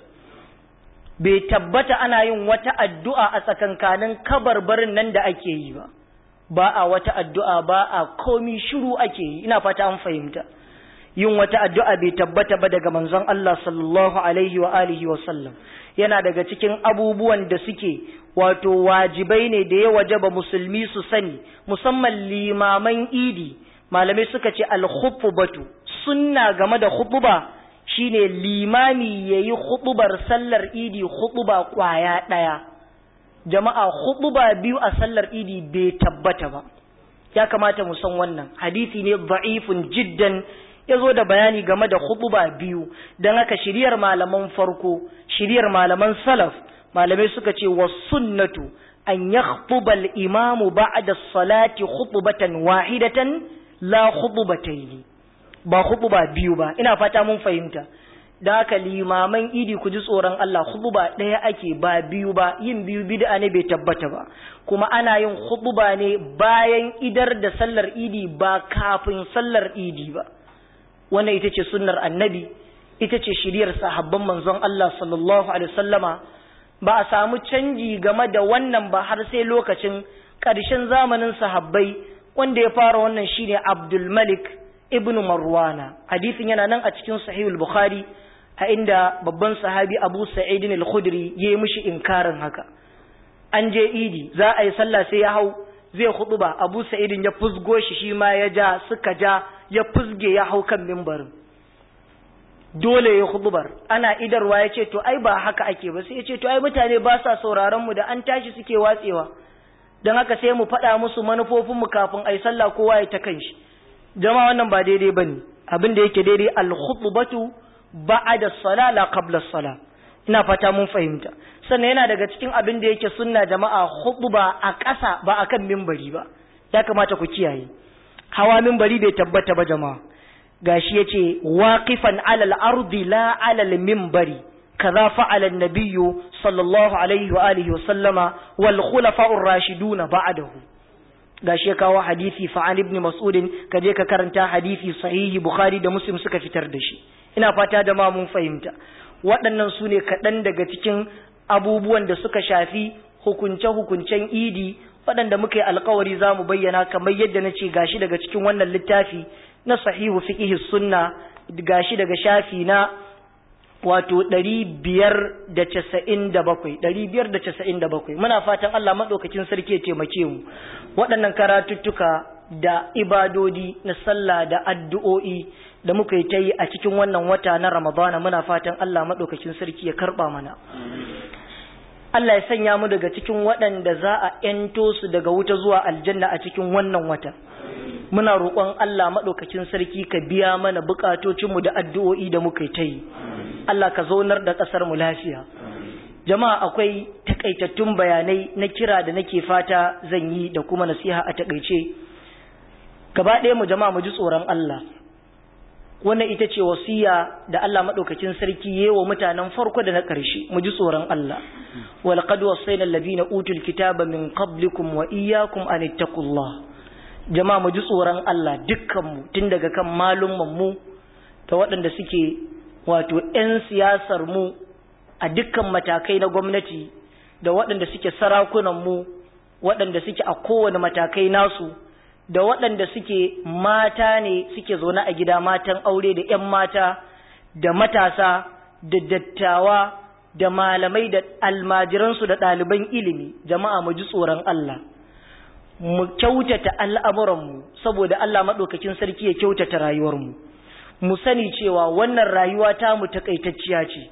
bai tabbata ana yin wata addu'a a tsakankanin kabarbarin nan da ake yi ba, ba a wata addu'a ba a komi shiru ake yi, ina fata an fahimta. yin wata addu'a bai tabbata ba daga manzon Allah sallallahu alaihi wa alihi wa sallam yana daga cikin abubuwan da suke wato wajibai ne da ya wajaba musulmi su sani musamman limaman idi malamai suka ce al-khutbatu sunna game da khutba shine limami yayi khutbar sallar idi khutba kwaya daya jama'a khutba biyu a sallar idi bai tabbata ba ya kamata mu san wannan hadisi ne da'ifun jiddan ya zo da bayani game da khutba biyu don haka shiriyar malaman farko shiriyar malaman salaf malamai suka ce wa sunnatu an yakhtuba al-imamu ba'da salati khutbatan wahidatan la khutbatayn ba khutba biyu ba ina fata mun fahimta da haka limaman idi ku ji tsoron Allah khutba ɗaya ake ba biyu ba yin biyu bid'a ne bai tabbata ba kuma ana yin khutba ne bayan idar da sallar idi ba kafin sallar idi ba wannan ita ce sunnar annabi ita ce shiriyar sahabban manzon Allah sallallahu alaihi wasallama ba a samu canji game da wannan ba har sai lokacin ƙarshen zamanin sahabbai wanda ya fara wannan shine Abdul Malik ibn Marwana hadisin yana nan a cikin Sahihul Bukhari a inda babban sahabi Abu Sa'id al-Khudri ya yi mishi inkarin haka an je idi za a yi sallah sai ya hau zai ba Abu Sa'id ya fusgo shi shi ma ya ja suka ja ya fusge ya hau kan mimbarin dole ya hudubar ana idarwa ya ce to ai ba haka ake ba sai ya ce to ai mutane ba sa sauraron mu da an tashi suke watsewa don haka sai mu faɗa musu manufofin mu kafin ai sallah kowa ya ta kanshi jama wannan ba daidai bane abin da yake daidai al-khutbatu ba'da as-sala la qabla as-sala ina fata mun fahimta sannan yana daga cikin abin da yake sunna jama'a khutba a ƙasa ba akan mimbari ba ya kamata ku kiyaye hawa mimbari bai tabbata ba jama'a gashi yace waqifan alal ardi la alal minbari kaza fa'ala an-nabiyyu sallallahu alaihi wa alihi wa sallama wal khulafa'ur rashiduna ba'dahu gashi ya kawo hadisi fa an ibn mas'ud kaje ka karanta hadisi sahihi bukhari da muslim suka fitar da shi ina fata da ma mun fahimta waɗannan su ne kaɗan daga cikin abubuwan da suka shafi hukunce-hukuncen idi waɗanda muka yi alkawari za mu bayyana kamar yadda na ce gashi daga cikin wannan littafi na sahihu fiqhi sunna gashi daga shafi na wato ɗari biyar da casa'in da bakwai ɗari biyar da casa'in da bakwai muna fatan Allah maɗaukakin sarki ya taimake mu waɗannan karatuttuka da ibadodi na sallah da addu'o'i da muka yi ta yi a cikin wannan wata na ramadana muna fatan Allah maɗaukakin sarki ya karɓa mana Allah ya sanya mu daga cikin waɗanda za a ‘yanto su daga wuta zuwa aljanna a cikin wannan wata. Muna roƙon Allah maɗaukakin sarki ka biya mana buƙatocinmu da addu'o'i da muka ta yi. Allah ka zaunar da ƙasar mu lafiya. Jama'a akwai takaitattun bayanai na kira da nake fata zan yi da kuma nasiha a takaice. Gaba ɗaya mu jama'a mu ji tsoron Allah. wannan ita ce wasiya da Allah madaukakin sarki yayi wa mutanen farko da na ƙarshe mu ji tsoron Allah wal qad wasayna alladhina utul kitaba min qablikum wa iyyakum an ittaqullah jama'a mu ji tsoron Allah dukkan mu tun daga kan malumman mu da waɗanda suke wato ƴan siyasar mu a dukkan matakai na gwamnati da waɗanda suke sarakunan mu waɗanda suke a kowane matakai nasu da waɗanda suke mata ne suke zaune a gida matan aure da 'yan mata da matasa da dattawa da malamai da almajiransu da ɗaliban ilimi jama'a mu ji tsoron Allah mu kyautata al'amuranmu saboda Allah maɗaukakin sarki ya kyautata rayuwarmu mu sani cewa wannan rayuwa ta mu takaitacciya ce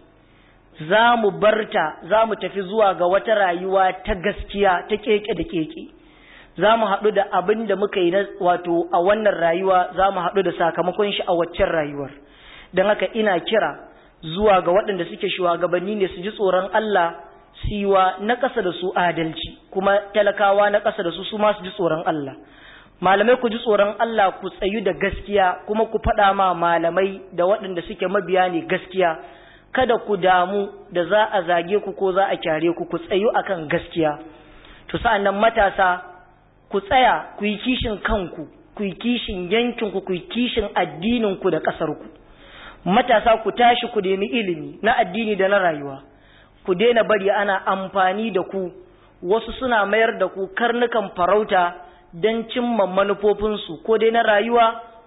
za mu barta za mu tafi zuwa ga wata rayuwa ta gaskiya ta keke da keke za mu haɗu da abin da muka yi wato a wannan rayuwa za mu haɗu da sakamakon shi a waccan rayuwar don haka ina kira zuwa ga waɗanda suke shugabanni ne su ji tsoron Allah siwa na ƙasa da su adalci kuma talakawa na ƙasa da su su ma su ji tsoron Allah malamai ku ji tsoron Allah ku tsayu da gaskiya kuma ku faɗa ma malamai da waɗanda suke mabiya ne gaskiya kada ku damu da za a zage ku ko za a kyare ku ku tsayu akan gaskiya to sa'annan matasa ku tsaya ku yi kishin kanku ku yi kishin yankinku ku yi kishin addininku da ƙasarku matasa ku tashi ku nemi ilimi na addini da na rayuwa ku daina bari ana amfani da ku wasu suna mayar da ku karnukan farauta don cimma manufofinsu ko dai na rayuwa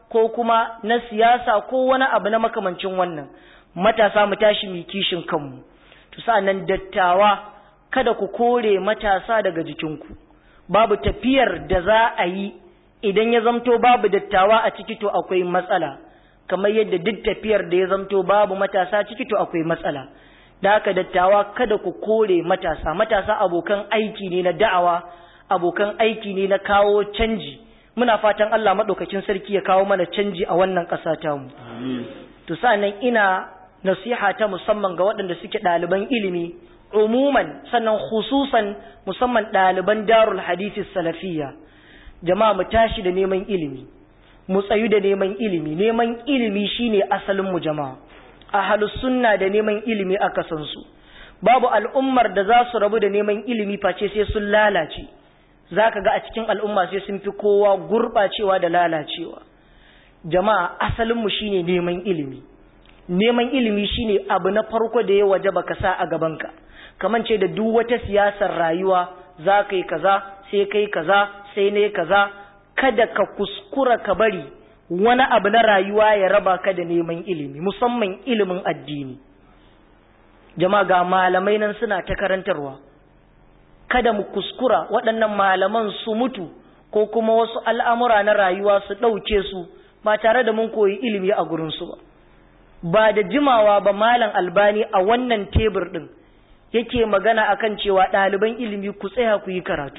ko kuma na siyasa ko wani abu na makamancin wannan matasa mu tashi mu kishin kanmu to sa'annan dattawa kada ku kore matasa daga jikinku babu tafiyar da za a yi idan ya zamto babu dattawa a ciki to akwai matsala kamar yadda duk tafiyar da ya zamto babu matasa ciki to akwai matsala da haka dattawa kada ku kore matasa matasa abokan aiki ne na da'awa abokan aiki ne na kawo canji muna fatan Allah maɗaukakin sarki ya kawo mana canji a wannan ƙasa tamu to sa'annan ina nasiha ta musamman ga waɗanda suke ɗaliban ilimi umuman sannan khususan musamman ɗaliban darul hadisi salafiyya jama'a mu tashi da neman ilimi mu tsayu da neman ilimi neman ilimi shine asalin mu jama'a ahlus sunna da neman ilimi aka san su babu al'ummar da za su rabu da neman ilimi face sai sun lalace zaka ga a cikin al'umma sai sun fi kowa gurɓacewa da lalacewa jama'a asalin mu shine neman ilimi neman ilimi shine abu na farko da ya waje baka sa a gabanka kaman ce da duk wata siyasar rayuwa za ka yi kaza sai kai kaza sai ne kaza kada ka kuskura ka bari wani abu na rayuwa ya raba ka da neman ilimi musamman ilimin addini jama'a ga malamai nan suna ta karantarwa kada mu kuskura waɗannan malaman su mutu ko kuma wasu al'amura na rayuwa su ɗauke su ba tare da mun koyi ilimi a gurinsu ba ba da jimawa ba malam albani a wannan tebur ɗin yake magana akan cewa ɗaliban ilimi ku tsaya ku yi karatu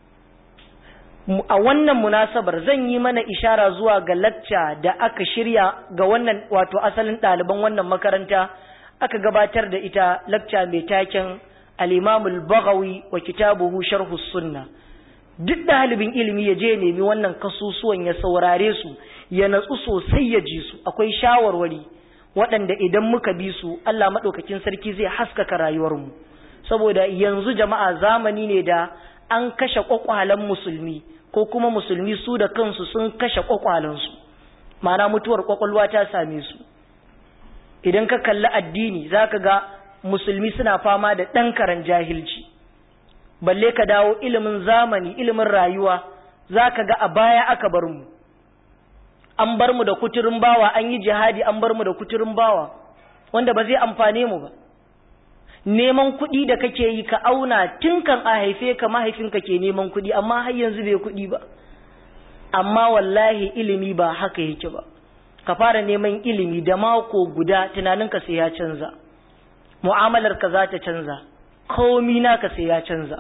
a wannan munasabar zan yi mana ishara zuwa ga lacca da aka shirya ga wannan wato asalin ɗaliban wannan makaranta aka gabatar da ita lacca mai taken al-imamul baghawi wa kitabuhu sharhu sunna duk ɗalibin ilimi ya je nemi wannan kasusuwan ya saurare su ya natsu sosai ya ji su akwai shawarwari waɗanda idan muka bi su Allah maɗaukakin sarki zai haskaka rayuwarmu saboda yanzu jama'a zamani ne da an kashe ƙwaƙwalen musulmi ko kuma musulmi su da kansu sun kashe ƙwaƙwalensu ma'ana mutuwar ƙwaƙwalwa ta same su idan ka kalli addini za ka ga musulmi suna fama da ɗan karen jahilci balle ka dawo ilimin zamani ilimin rayuwa za ka ga a baya aka bar mu an bar mu da kuturin bawa an yi jihadi an bar mu da kuturin bawa wanda ba zai amfane mu ba neman kuɗi da kake yi ka auna tun kan a haife ka mahaifinka ke neman kuɗi amma har yanzu bai kuɗi ba amma wallahi ilimi ba haka yake ba ka fara neman ilimi da mako guda tunaninka sai ya canza mu'amalarka za ta canza komi naka sai ya canza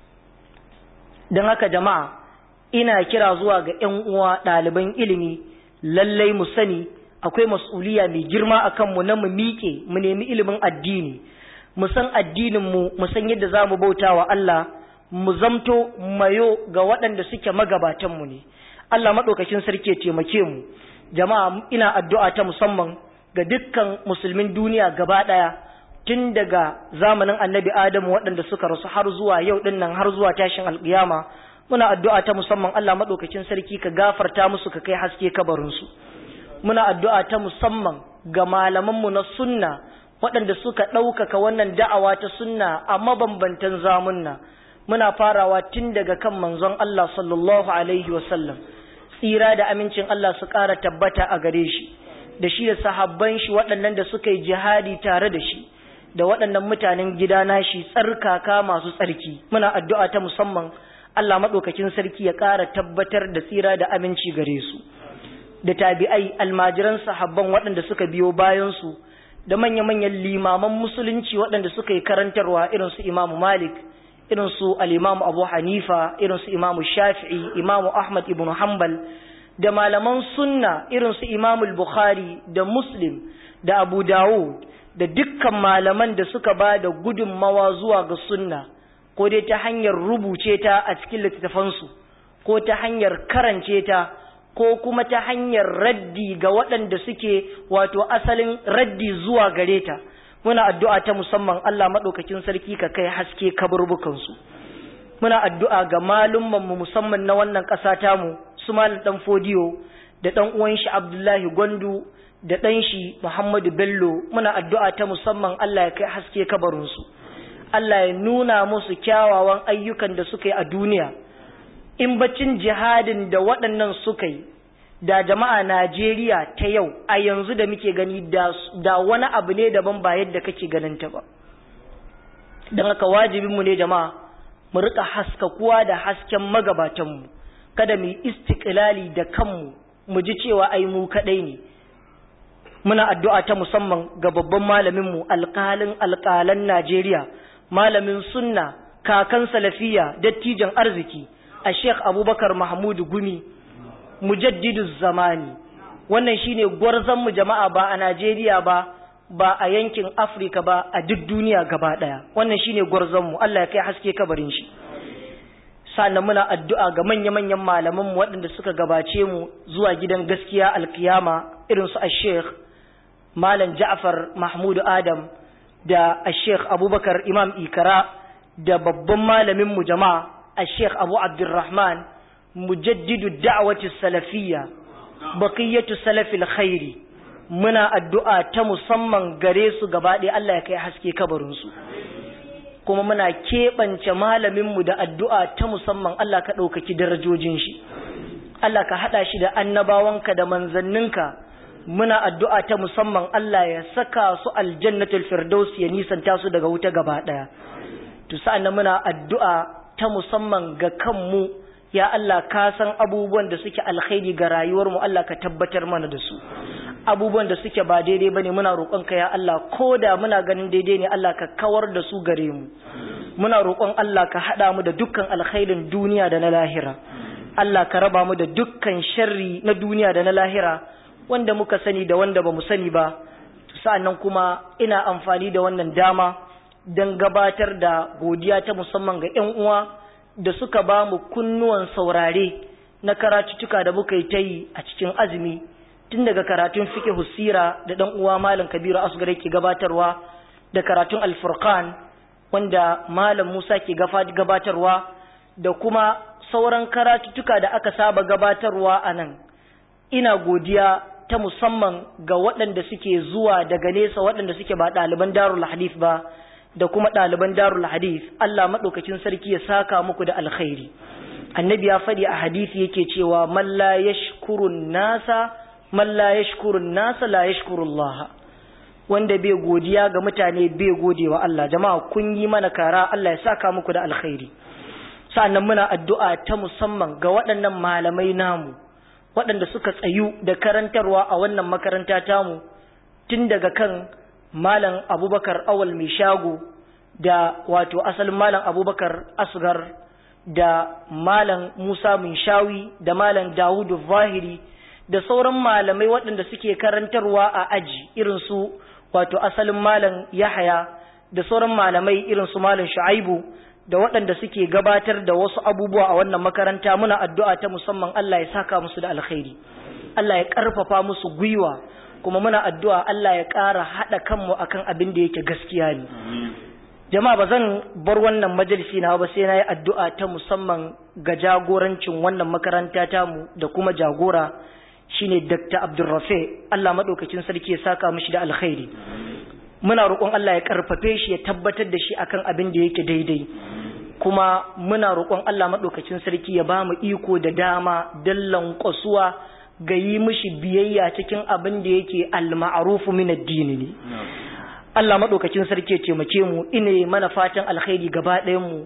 don haka jama'a ina kira zuwa ga 'yan uwa ɗaliban ilimi lallai mu sani akwai mas'uliya mai girma a kanmu na mu miƙe mu nemi ilimin addini mu san addininmu mu san yadda za mu bauta wa Allah mu zamto mayo ga waɗanda suke magabatanmu ne Allah maɗaukakin sarki ya taimake mu jama'a ina addu'a ta musamman ga dukkan musulmin duniya gaba ɗaya tun daga zamanin annabi Adamu waɗanda suka rasu har zuwa yau ɗin nan har zuwa tashin alƙiyama muna addu'a ta musamman Allah maɗaukakin sarki ka gafarta musu ka kai haske kabarinsu muna addu'a ta musamman ga malamanmu na sunna waɗanda suka ɗaukaka wannan da'awa ta sunna a mabambantan zamunna muna farawa tun daga kan manzon Allah sallallahu alaihi wasallam tsira da amincin Allah su ƙara tabbata a gare shi da shi da sahabban shi waɗannan da suka yi jihadi tare da shi da waɗannan mutanen gida nashi tsarkaka masu tsarki muna addu'a ta musamman Allah maɗaukakin sarki ya ƙara tabbatar da tsira da aminci gare su da tabi'ai almajiran sahabban waɗanda suka biyo bayansu da manya-manyan limaman musulunci waɗanda suka yi karantarwa irin su imamu malik irin su al'imamu abu hanifa irin su imamu shafi'i imamu ahmad ibn hanbal da malaman sunna irin su imamu bukhari da muslim da abu dawud da dukkan malaman da suka ba da gudunmawa zuwa ga sunna ko dai ta hanyar rubuce ta a cikin littattafansu ko ta hanyar karance ta ko kuma ta hanyar raddi ga waɗanda suke wato asalin raddi zuwa gare ta muna addu'a ta musamman Allah maɗaukakin sarki ka kai haske kaburbukansu muna addu'a ga malummanmu musamman na wannan ƙasa tamu su malam ɗan fodiyo da ɗan uwan shi Abdullahi Gwandu da ɗan shi Muhammadu Bello muna addu'a ta musamman Allah ya kai haske kabarinsu Allah ya nuna musu kyawawan ayyukan da suka yi a duniya in bacin jihadin da waɗannan suka yi da jama'a Najeriya ta yau a yanzu da muke gani da wani abu ne daban ba yadda kake ganin ta ba don haka wajibinmu ne jama'a mu rika haskakuwa da hasken magabatanmu kada mu yi istiklali da kanmu mu ji cewa ai mu kadai ne muna addu'a ta musamman ga babban malaminmu alƙalin alƙalan Najeriya malamin sunna kakan salafiya dattijan arziki a Sheikh Abubakar Mahmudu Gumi mujaddidu zamani wannan shine gwarzon mu jama'a ba a Najeriya ba ba a yankin Afirka ba a duk duniya gaba daya wannan shine gwarzon mu Allah ya kai haske kabarin shi sannan muna addu'a ga manya-manyan malaman mu waɗanda suka gabace mu zuwa gidan gaskiya alkiyama irin su Sheikh Malam Ja'far Mahmud Adam da Sheikh Abubakar Imam Ikara da babban malamin mu jama'a Sheikh Abu Abdurrahman mujaddidu da'wati salafiyya baqiyatu salafil khairi muna addu'a ta musamman gare su gaba ɗaya Allah ya kai haske kabarin su kuma muna keɓance malamin mu da addu'a ta musamman Allah ka ɗaukaki darajojin shi Allah ka haɗa shi da annabawanka da manzanninka muna addu'a ta musamman Allah ya saka su aljannatul firdaus ya nisanta su daga wuta gaba ɗaya to sa'an muna addu'a ta musamman ga kanmu ya Allah ka san abubuwan da suke alkhairi ga rayuwarmu Allah ka tabbatar mana da su abubuwan da suke ba daidai bane muna roƙonka ya Allah ko da muna ganin daidai ne Allah ka kawar da su gare mu muna roƙon Allah ka haɗa mu da dukkan alkhairin duniya da na lahira Allah ka raba mu da dukkan sharri na duniya da na lahira wanda muka sani da wanda ba mu sani ba sa'annan kuma ina amfani da wannan dama don gabatar da godiya ta musamman ga 'yan uwa da suka ba mu kunnuwan saurare na karatuttuka da muka yi ta yi a cikin azumi tun daga karatun fiqh husira da dan uwa malam kabiru asgare ke gabatarwa da karatun alfurqan wanda malam musa ke gabatarwa da kuma sauran karatuttuka da aka saba gabatarwa a nan ina godiya ta musamman ga waɗanda suke zuwa daga nesa waɗanda suke ba ɗaliban darul hadith ba da kuma ɗaliban darul hadith Allah maɗaukakin sarki ya saka muku da alkhairi annabi ya faɗi a hadisi yake cewa man la yashkurun nasa man la yashkurun nasa la yashkurullah wanda bai godiya ga mutane bai godewa Allah jama'a kun yi mana kara Allah ya saka muku da alkhairi sa'annan muna addu'a ta musamman ga waɗannan malamai namu waɗanda suka tsayu da karantarwa a wannan makaranta tamu tun daga kan malam abubakar awal mai shago da wato asalin malam abubakar asgar da malam musa min shawi da malam dawudu zahiri da sauran malamai waɗanda suke karantarwa a aji irin su wato asalin malam yahaya da sauran malamai irin su malam shu'aibu da waɗanda suke gabatar da wasu abubuwa a wannan makaranta muna addu'a ta musamman Allah ya saka musu da alkhairi Allah ya ƙarfafa musu gwiwa kuma muna addu'a Allah ya ƙara haɗa kanmu akan abin da yake gaskiya ne jama'a ba zan bar wannan majalisi na ba sai na yi addu'a ta musamman ga jagorancin wannan makaranta tamu da kuma jagora shine Dr. Abdulrafe Allah maɗaukacin sarki ya saka mishi da alkhairi muna roƙon Allah ya ƙarfafe shi ya tabbatar da shi akan abin da yake daidai kuma muna roƙon Allah maɗaukacin sarki ya ba mu iko da dama don lankwasuwa ga yi mishi biyayya cikin abin da yake al-ma'rufu min addini ne Allah maɗaukacin sarki ya taimake mu ine mana fatan alkhairi gaba ɗayan mu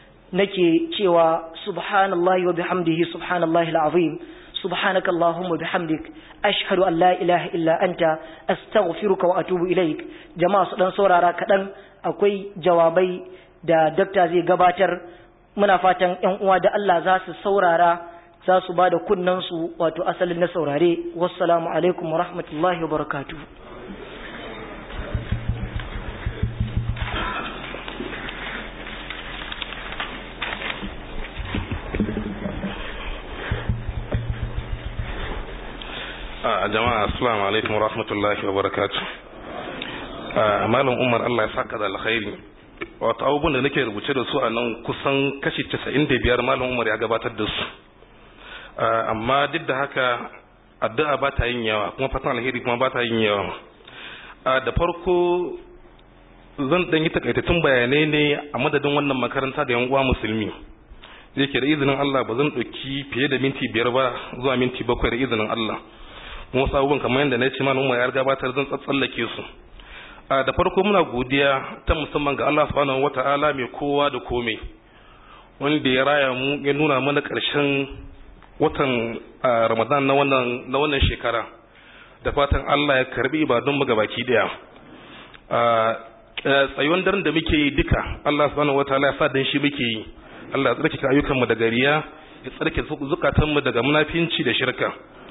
nake cewa subhanallahi wa bihamdihi subhanallahi al-azim سبحانك اللهم وبحمدك أشهد أن لا إله إلا أنت أستغفرك وأتوب إليك جماعة سودان سورارا كدن akwai jawabai da dakta zai gabatar muna fatan ƴan uwa da Allah za su saurara za su ba da kunnansu wato asalin na saurare wassalamu alaikum wa rahmatullahi wa barakatuh a jama'a assalamu alaikum wa rahmatullahi wa barakatu malam umar allah ya saka da alkhairi wato abubuwan da nake rubuce da su a nan kusan kashi 95 malam umar ya gabatar da su amma duk da haka addu'a ba ta yin yawa kuma fatan alheri kuma ba ta yin yawa da farko zan dan yi takaitattun bayanai ne a madadin wannan makaranta da yan uwa musulmi da yake da izinin Allah ba zan ɗauki fiye da minti biyar ba zuwa minti bakwai da izinin Allah kuma wasu abubuwan kamar yadda na ce mana umar ya gabatar zan tsallake su a da farko muna godiya ta musamman ga Allah subhanahu wata'ala mai kowa da komai wanda ya raya mu ya nuna mana ƙarshen watan Ramadan na wannan na wannan shekara da fatan Allah ya karbi ibadun mu gabaki daya tsayuwan daren da muke yi duka Allah subhanahu wataala ya sa dan shi muke yi Allah ya tsarkake ayyukan mu daga riya ya tsarkake zukatan mu daga munafinci da shirka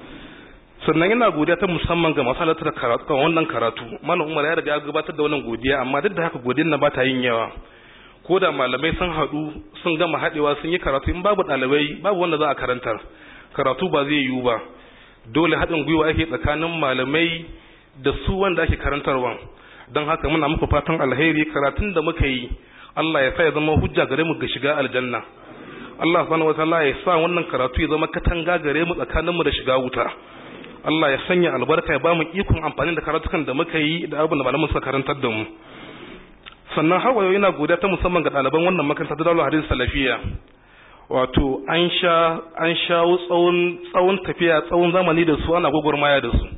sannan ina godiya ta musamman ga masalatar karatu kan wannan karatu malam Umar ya riga ya gabatar da wannan godiya amma duk da haka godiyar na ba ta yin yawa ko da malamai sun haɗu sun gama haɗewa sun yi karatu in babu ɗalibai babu wanda za a karantar karatu ba zai yiwu ba dole haɗin gwiwa ake tsakanin malamai da su wanda ake karantarwa don haka muna muku fatan alheri karatun da muka yi Allah ya sa ya zama hujja gare mu ga shiga aljanna Allah subhanahu wataala ya sa wannan karatu ya zama katanga gare mu tsakanin mu da shiga wuta Allah ya sanya albarka ya ba mu ikon amfani da karatukan da muka yi da abin da malamin suka karantar da mu sannan har wayo yana godiya ta musamman ga ɗaliban wannan makaranta ta Darul Hadith Salafiya wato an sha an shawo tsawon tsawon tafiya tsawon zamani da su ana gwagwarmaya da su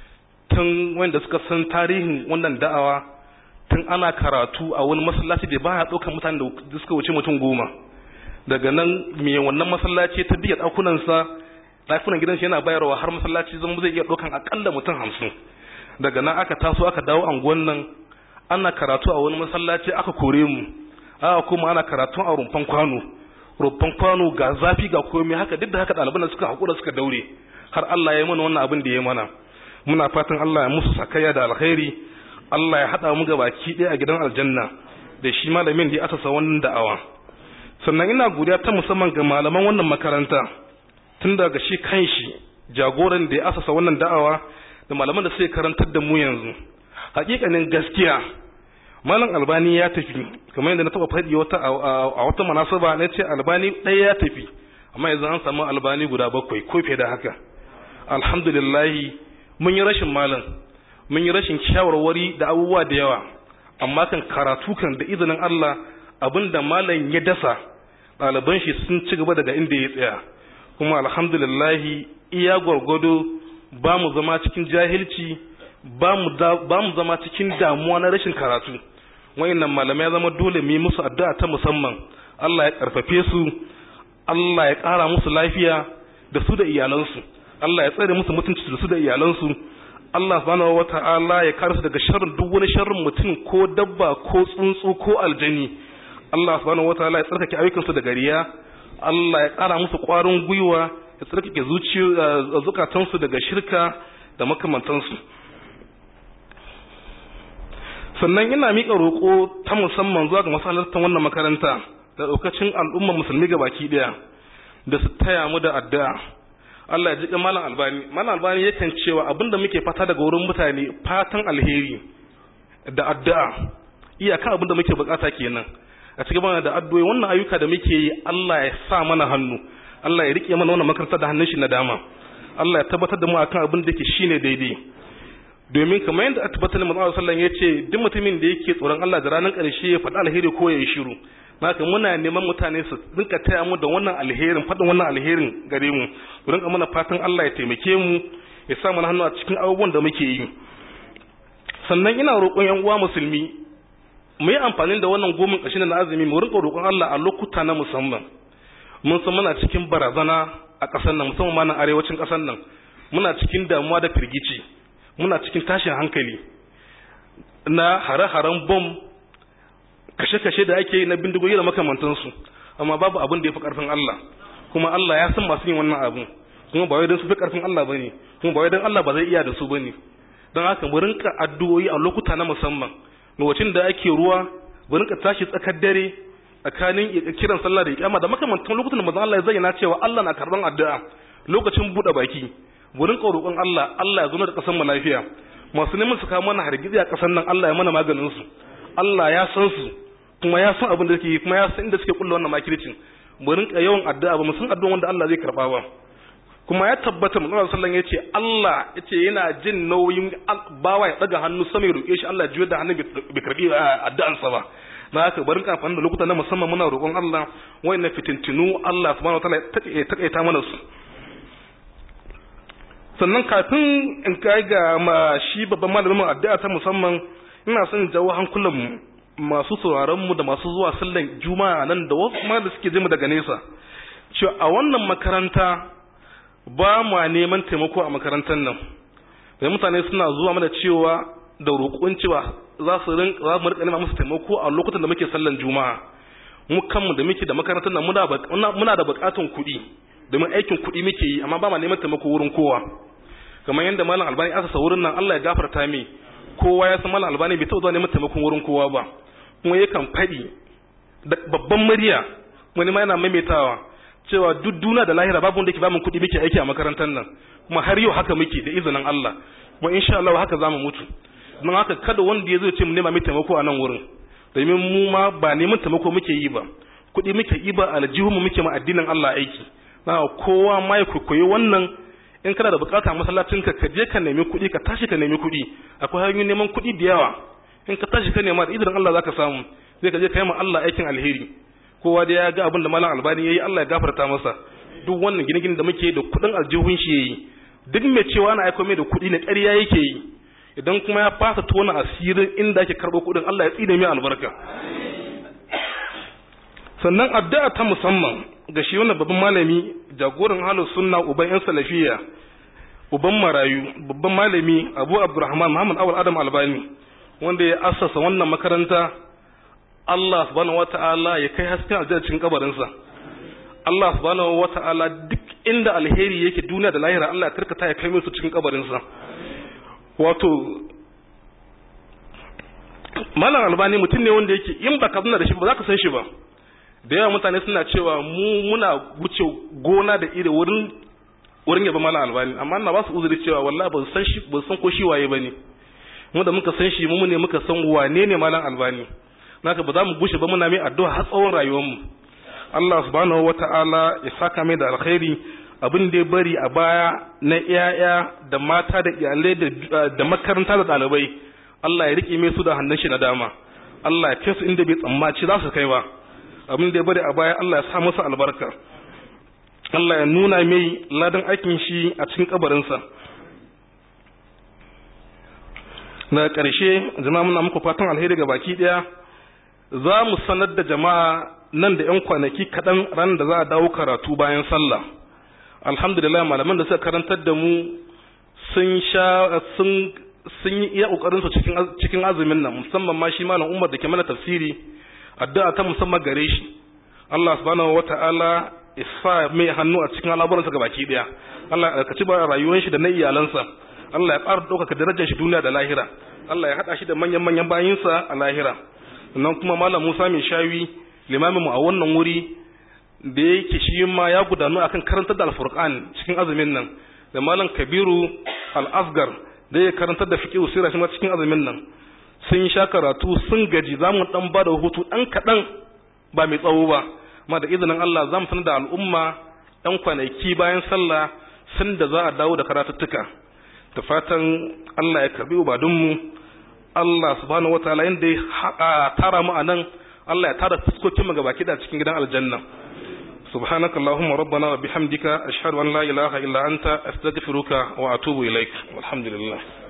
tun wanda suka san tarihin wannan da'awa tun ana karatu a wani masallaci da baya ɗaukar mutane da suka wuce mutum goma daga nan me wannan masallaci ta biya ɗakunansa ɗakunan gidansa yana bayarwa har masallaci zama zai iya ɗaukan akalla mutum hamsin daga nan aka taso aka dawo anguwan nan ana karatu a wani masallaci aka kore mu aka kuma ana karatu a rumfan kwano rumfan kwano ga zafi ga komai haka duk da haka ɗaliban suka haƙura suka daure har Allah ya yi mana wannan abin da ya yi mana muna fatan Allah ya musu sakayya da alkhairi Allah ya haɗa mu baki ɗaya a gidan aljanna da shi malamin da ya asasa wannan da'awa sannan ina godiya ta musamman ga malaman wannan makaranta tun daga shi kanshi jagoran da ya asasa wannan da'awa da malaman da suke karantar da mu yanzu hakikanin gaskiya malam albani ya tafi kamar yadda na taba faɗi wata a wata munasaba na ce albani ɗaya ya tafi amma yanzu an samu albani guda bakwai ko fiye da haka alhamdulillah mun yi rashin malam mun yi rashin shawarwari da abubuwa da yawa amma kan karatu kan da izinin Allah abinda malam ya dasa ɗaliban shi sun ci gaba daga inda ya tsaya kuma alhamdulillah iya gwargwado ba mu zama cikin jahilci ba mu zama cikin damuwa na rashin karatu wayannan malamai ya zama dole mu yi musu addu'a ta musamman Allah ya karfafe su Allah ya ƙara musu lafiya da su da iyalansu Allah ya tsare musu mutunci da su da iyalansu Allah subhanahu wata'ala ya kare su daga sharrin duk wani sharrin mutum ko dabba ko tsuntsu ko aljani Allah subhanahu wata'ala ya tsarkake ayyukansu daga riya Allah ya ƙara musu ƙwarin gwiwa ya tsarkake zukatansu daga shirka da makamantansu sannan ina miƙa roƙo ta musamman zuwa ga masalartan wannan makaranta da ɗaukacin al'ummar musulmi ga baki ɗaya da su taya mu da addu'a Allah ya ji malam albani malam albani yakan cewa abinda muke fata daga wurin mutane fatan alheri da addu'a iyaka abinda muke bukata kenan a cikin mana da addu'o'i wannan ayyuka da muke yi Allah ya sa mana hannu Allah ya rike mana wannan makaranta da hannun shi na dama Allah ya tabbatar da mu akan abin da yake shine daidai domin kamar yadda tabbatar da manzo sallallahu ya ce duk mutumin da yake tsoron Allah da ranar ƙarshe ya faɗi alheri ko ya yi shiru haka muna neman mutane su rinka taya mu da wannan alherin faɗin wannan alherin gare mu mu rinka mana fatan Allah ya taimake mu ya sa mana hannu a cikin abubuwan da muke yi sannan ina roƙon yan uwa musulmi mu yi amfani da wannan gomin ƙarshen na azumi mu rinka roƙon Allah a lokuta na musamman mun san muna cikin barazana a ƙasar nan musamman ma nan arewacin ƙasar nan muna cikin damuwa da firgici muna cikin tashin hankali na hare-haren bom kashe-kashe da ake yi na bindigogi da makamantansu amma babu abin da ya fi ƙarfin Allah kuma Allah ya san masu yin wannan abu kuma ba wai don su fi ƙarfin Allah bane kuma ba wai don Allah ba zai iya da su bane don haka mu rinka addu'o'i a lokuta na musamman lokacin da ake ruwa mu rinka tashi tsakar dare tsakanin kiran sallah da iqama da makamantan lokutan da manzon Allah ya zayyana cewa Allah na karban addu'a lokacin bude baki mu rinka roƙon Allah Allah ya zo da ƙasar mu lafiya masu neman su kawo mana hargizi a ƙasar nan Allah ya mana maganin su Allah ya san su kuma ya san abin da suke yi kuma ya san inda suke kulla wannan makircin mu rinka yawan addu'a ba mu san addu'a wanda Allah zai karba ba kuma ya tabbata manzon sallallahu ya ce Allah yace yana jin nauyin bawa ya daga hannu sama ya roƙe shi Allah ya juyar da hannun bai karbi addu'ansa ba na haka barin amfani da lokuta na musamman muna roƙon Allah wayannan fitintinu Allah subhanahu wataala ya takaita mana su sannan kafin in kai ga ma shi babban malamin addu'a ta musamman ina son jawo hankulan mu masu sauraron mu da masu zuwa sallan juma'a nan da wasu ma da suke je mu daga nesa cewa a wannan makaranta ba mu neman taimako a makarantar nan da mutane suna zuwa mana cewa da roƙon cewa za su rin za mu rika nema musu taimako a lokutan da muke sallan juma'a mu kanmu da muke da makarantar nan muna muna da buƙatun kuɗi domin aikin kuɗi muke yi amma ba ma neman taimako wurin kowa kamar yadda malam albani asa wurin nan Allah ya gafarta mi kowa ya san malam albani bai taɓa zuwa neman taimakon wurin kowa ba kuma yakan faɗi da babban murya wani ma yana maimaitawa cewa duk duna da lahira babu wanda ke bamu kuɗi muke aiki a makarantar nan kuma har yau haka muke da izinin Allah kuma insha Allah haka zamu mutu don haka kada wanda ya zo ce mu nema mai taimako a nan wurin domin mu ma ba neman taimako muke yi ba kuɗi muke yi ba aljihunmu muke ma addinin Allah aiki na kowa ma ya koyi wannan in kana da bukata masallacin ka ka je ka nemi kuɗi ka tashi ka nemi kuɗi akwai hanyoyin neman kuɗi da yawa in ka tashi ka nema da izinin Allah zaka samu zai ka je ka yi ma Allah aikin alheri kowa da ya ga abin da malam albani yayi Allah ya gafarta masa duk wannan gine-gine da muke da kuɗin aljihun shi yayi duk mai cewa ana aiko mai da kuɗi na ƙarya yake yi idan kuma ya fasa tona asirin inda ake karɓo kuɗin Allah ya tsine mai albarka sannan addu'a ta musamman ga shi wannan babban malami jagoran halin sunna uban yan salafiya uban marayu babban malami abu abdurrahman muhammad awal adam albani wanda ya assasa wannan makaranta Allah subhanahu wata'ala ya kai hasken aljanna cikin kabarinsa Allah subhanahu wata'ala duk inda alheri yake duniya da lahira Allah ya karkata ya kai musu cikin kabarinsa wato malam albani mutum ne wanda yake in baka zuna da shi ba za ka san shi ba da yawa mutane suna cewa mu muna wuce gona da iri wurin wurin yaba malam albani amma na ba su uzuri cewa wallahi ba san shi ba san ko shi waye bane mu da muka san shi mu ne muka san wane ne malam albani naka ba za mu bushe ba muna mai addu'a har tsawon rayuwar mu Allah subhanahu wata'ala ya saka mai da alkhairi abin da ya bari a baya na iyaya da mata da iyalai da makaranta da ɗalibai Allah ya rike mai su da hannun shi na dama Allah ya kai su inda bai tsammaci za su kai ba abin da ya bari a baya Allah ya sa masa albarka Allah ya nuna mai ladan aikin shi a cikin kabarinsa na ƙarshe jama'a muna muku fatan alheri ga baki ɗaya za mu sanar da jama'a nan da 'yan kwanaki kaɗan ran da za a dawo karatu bayan sallah alhamdulillah malaman da suka karantar da mu sun sha sun sun yi iya ƙoƙarinsu cikin cikin azumin nan musamman ma shi malam Umar da ke mana tafsiri addu'a ta musamman gare shi Allah subhanahu wata'ala isa mai hannu a cikin al'amuransa gabaki daya Allah ya kaci ba rayuwar shi da na iyalansa Allah ya ƙara ɗaukaka darajar shi duniya da lahira Allah ya haɗa shi da manyan manyan bayinsa a lahira sannan kuma malam Musa mai shawi limamin mu a wannan wuri da yake shi ma ya gudanu akan karantar da alfurqan cikin azumin nan da malam Kabiru al-Asgar da ya karantar da fiqh sirra shi ma cikin azumin nan sun sha karatu sun gaji za mu dan bada hutu dan kaɗan ba mai tsawo ba amma da izinin Allah za mu sanar da al'umma ɗan kwanaki bayan sallah sun da za a dawo da karatuttuka da fatan Allah ya karbi ubadunmu Allah subhanahu wataala inda ya tara mu a nan Allah ya tara fuskokin mu gabaki da cikin gidan aljanna سبحانك اللهم ربنا وبحمدك أشهد أن لا إله إلا أنت أستغفرك وأتوب إليك والحمد لله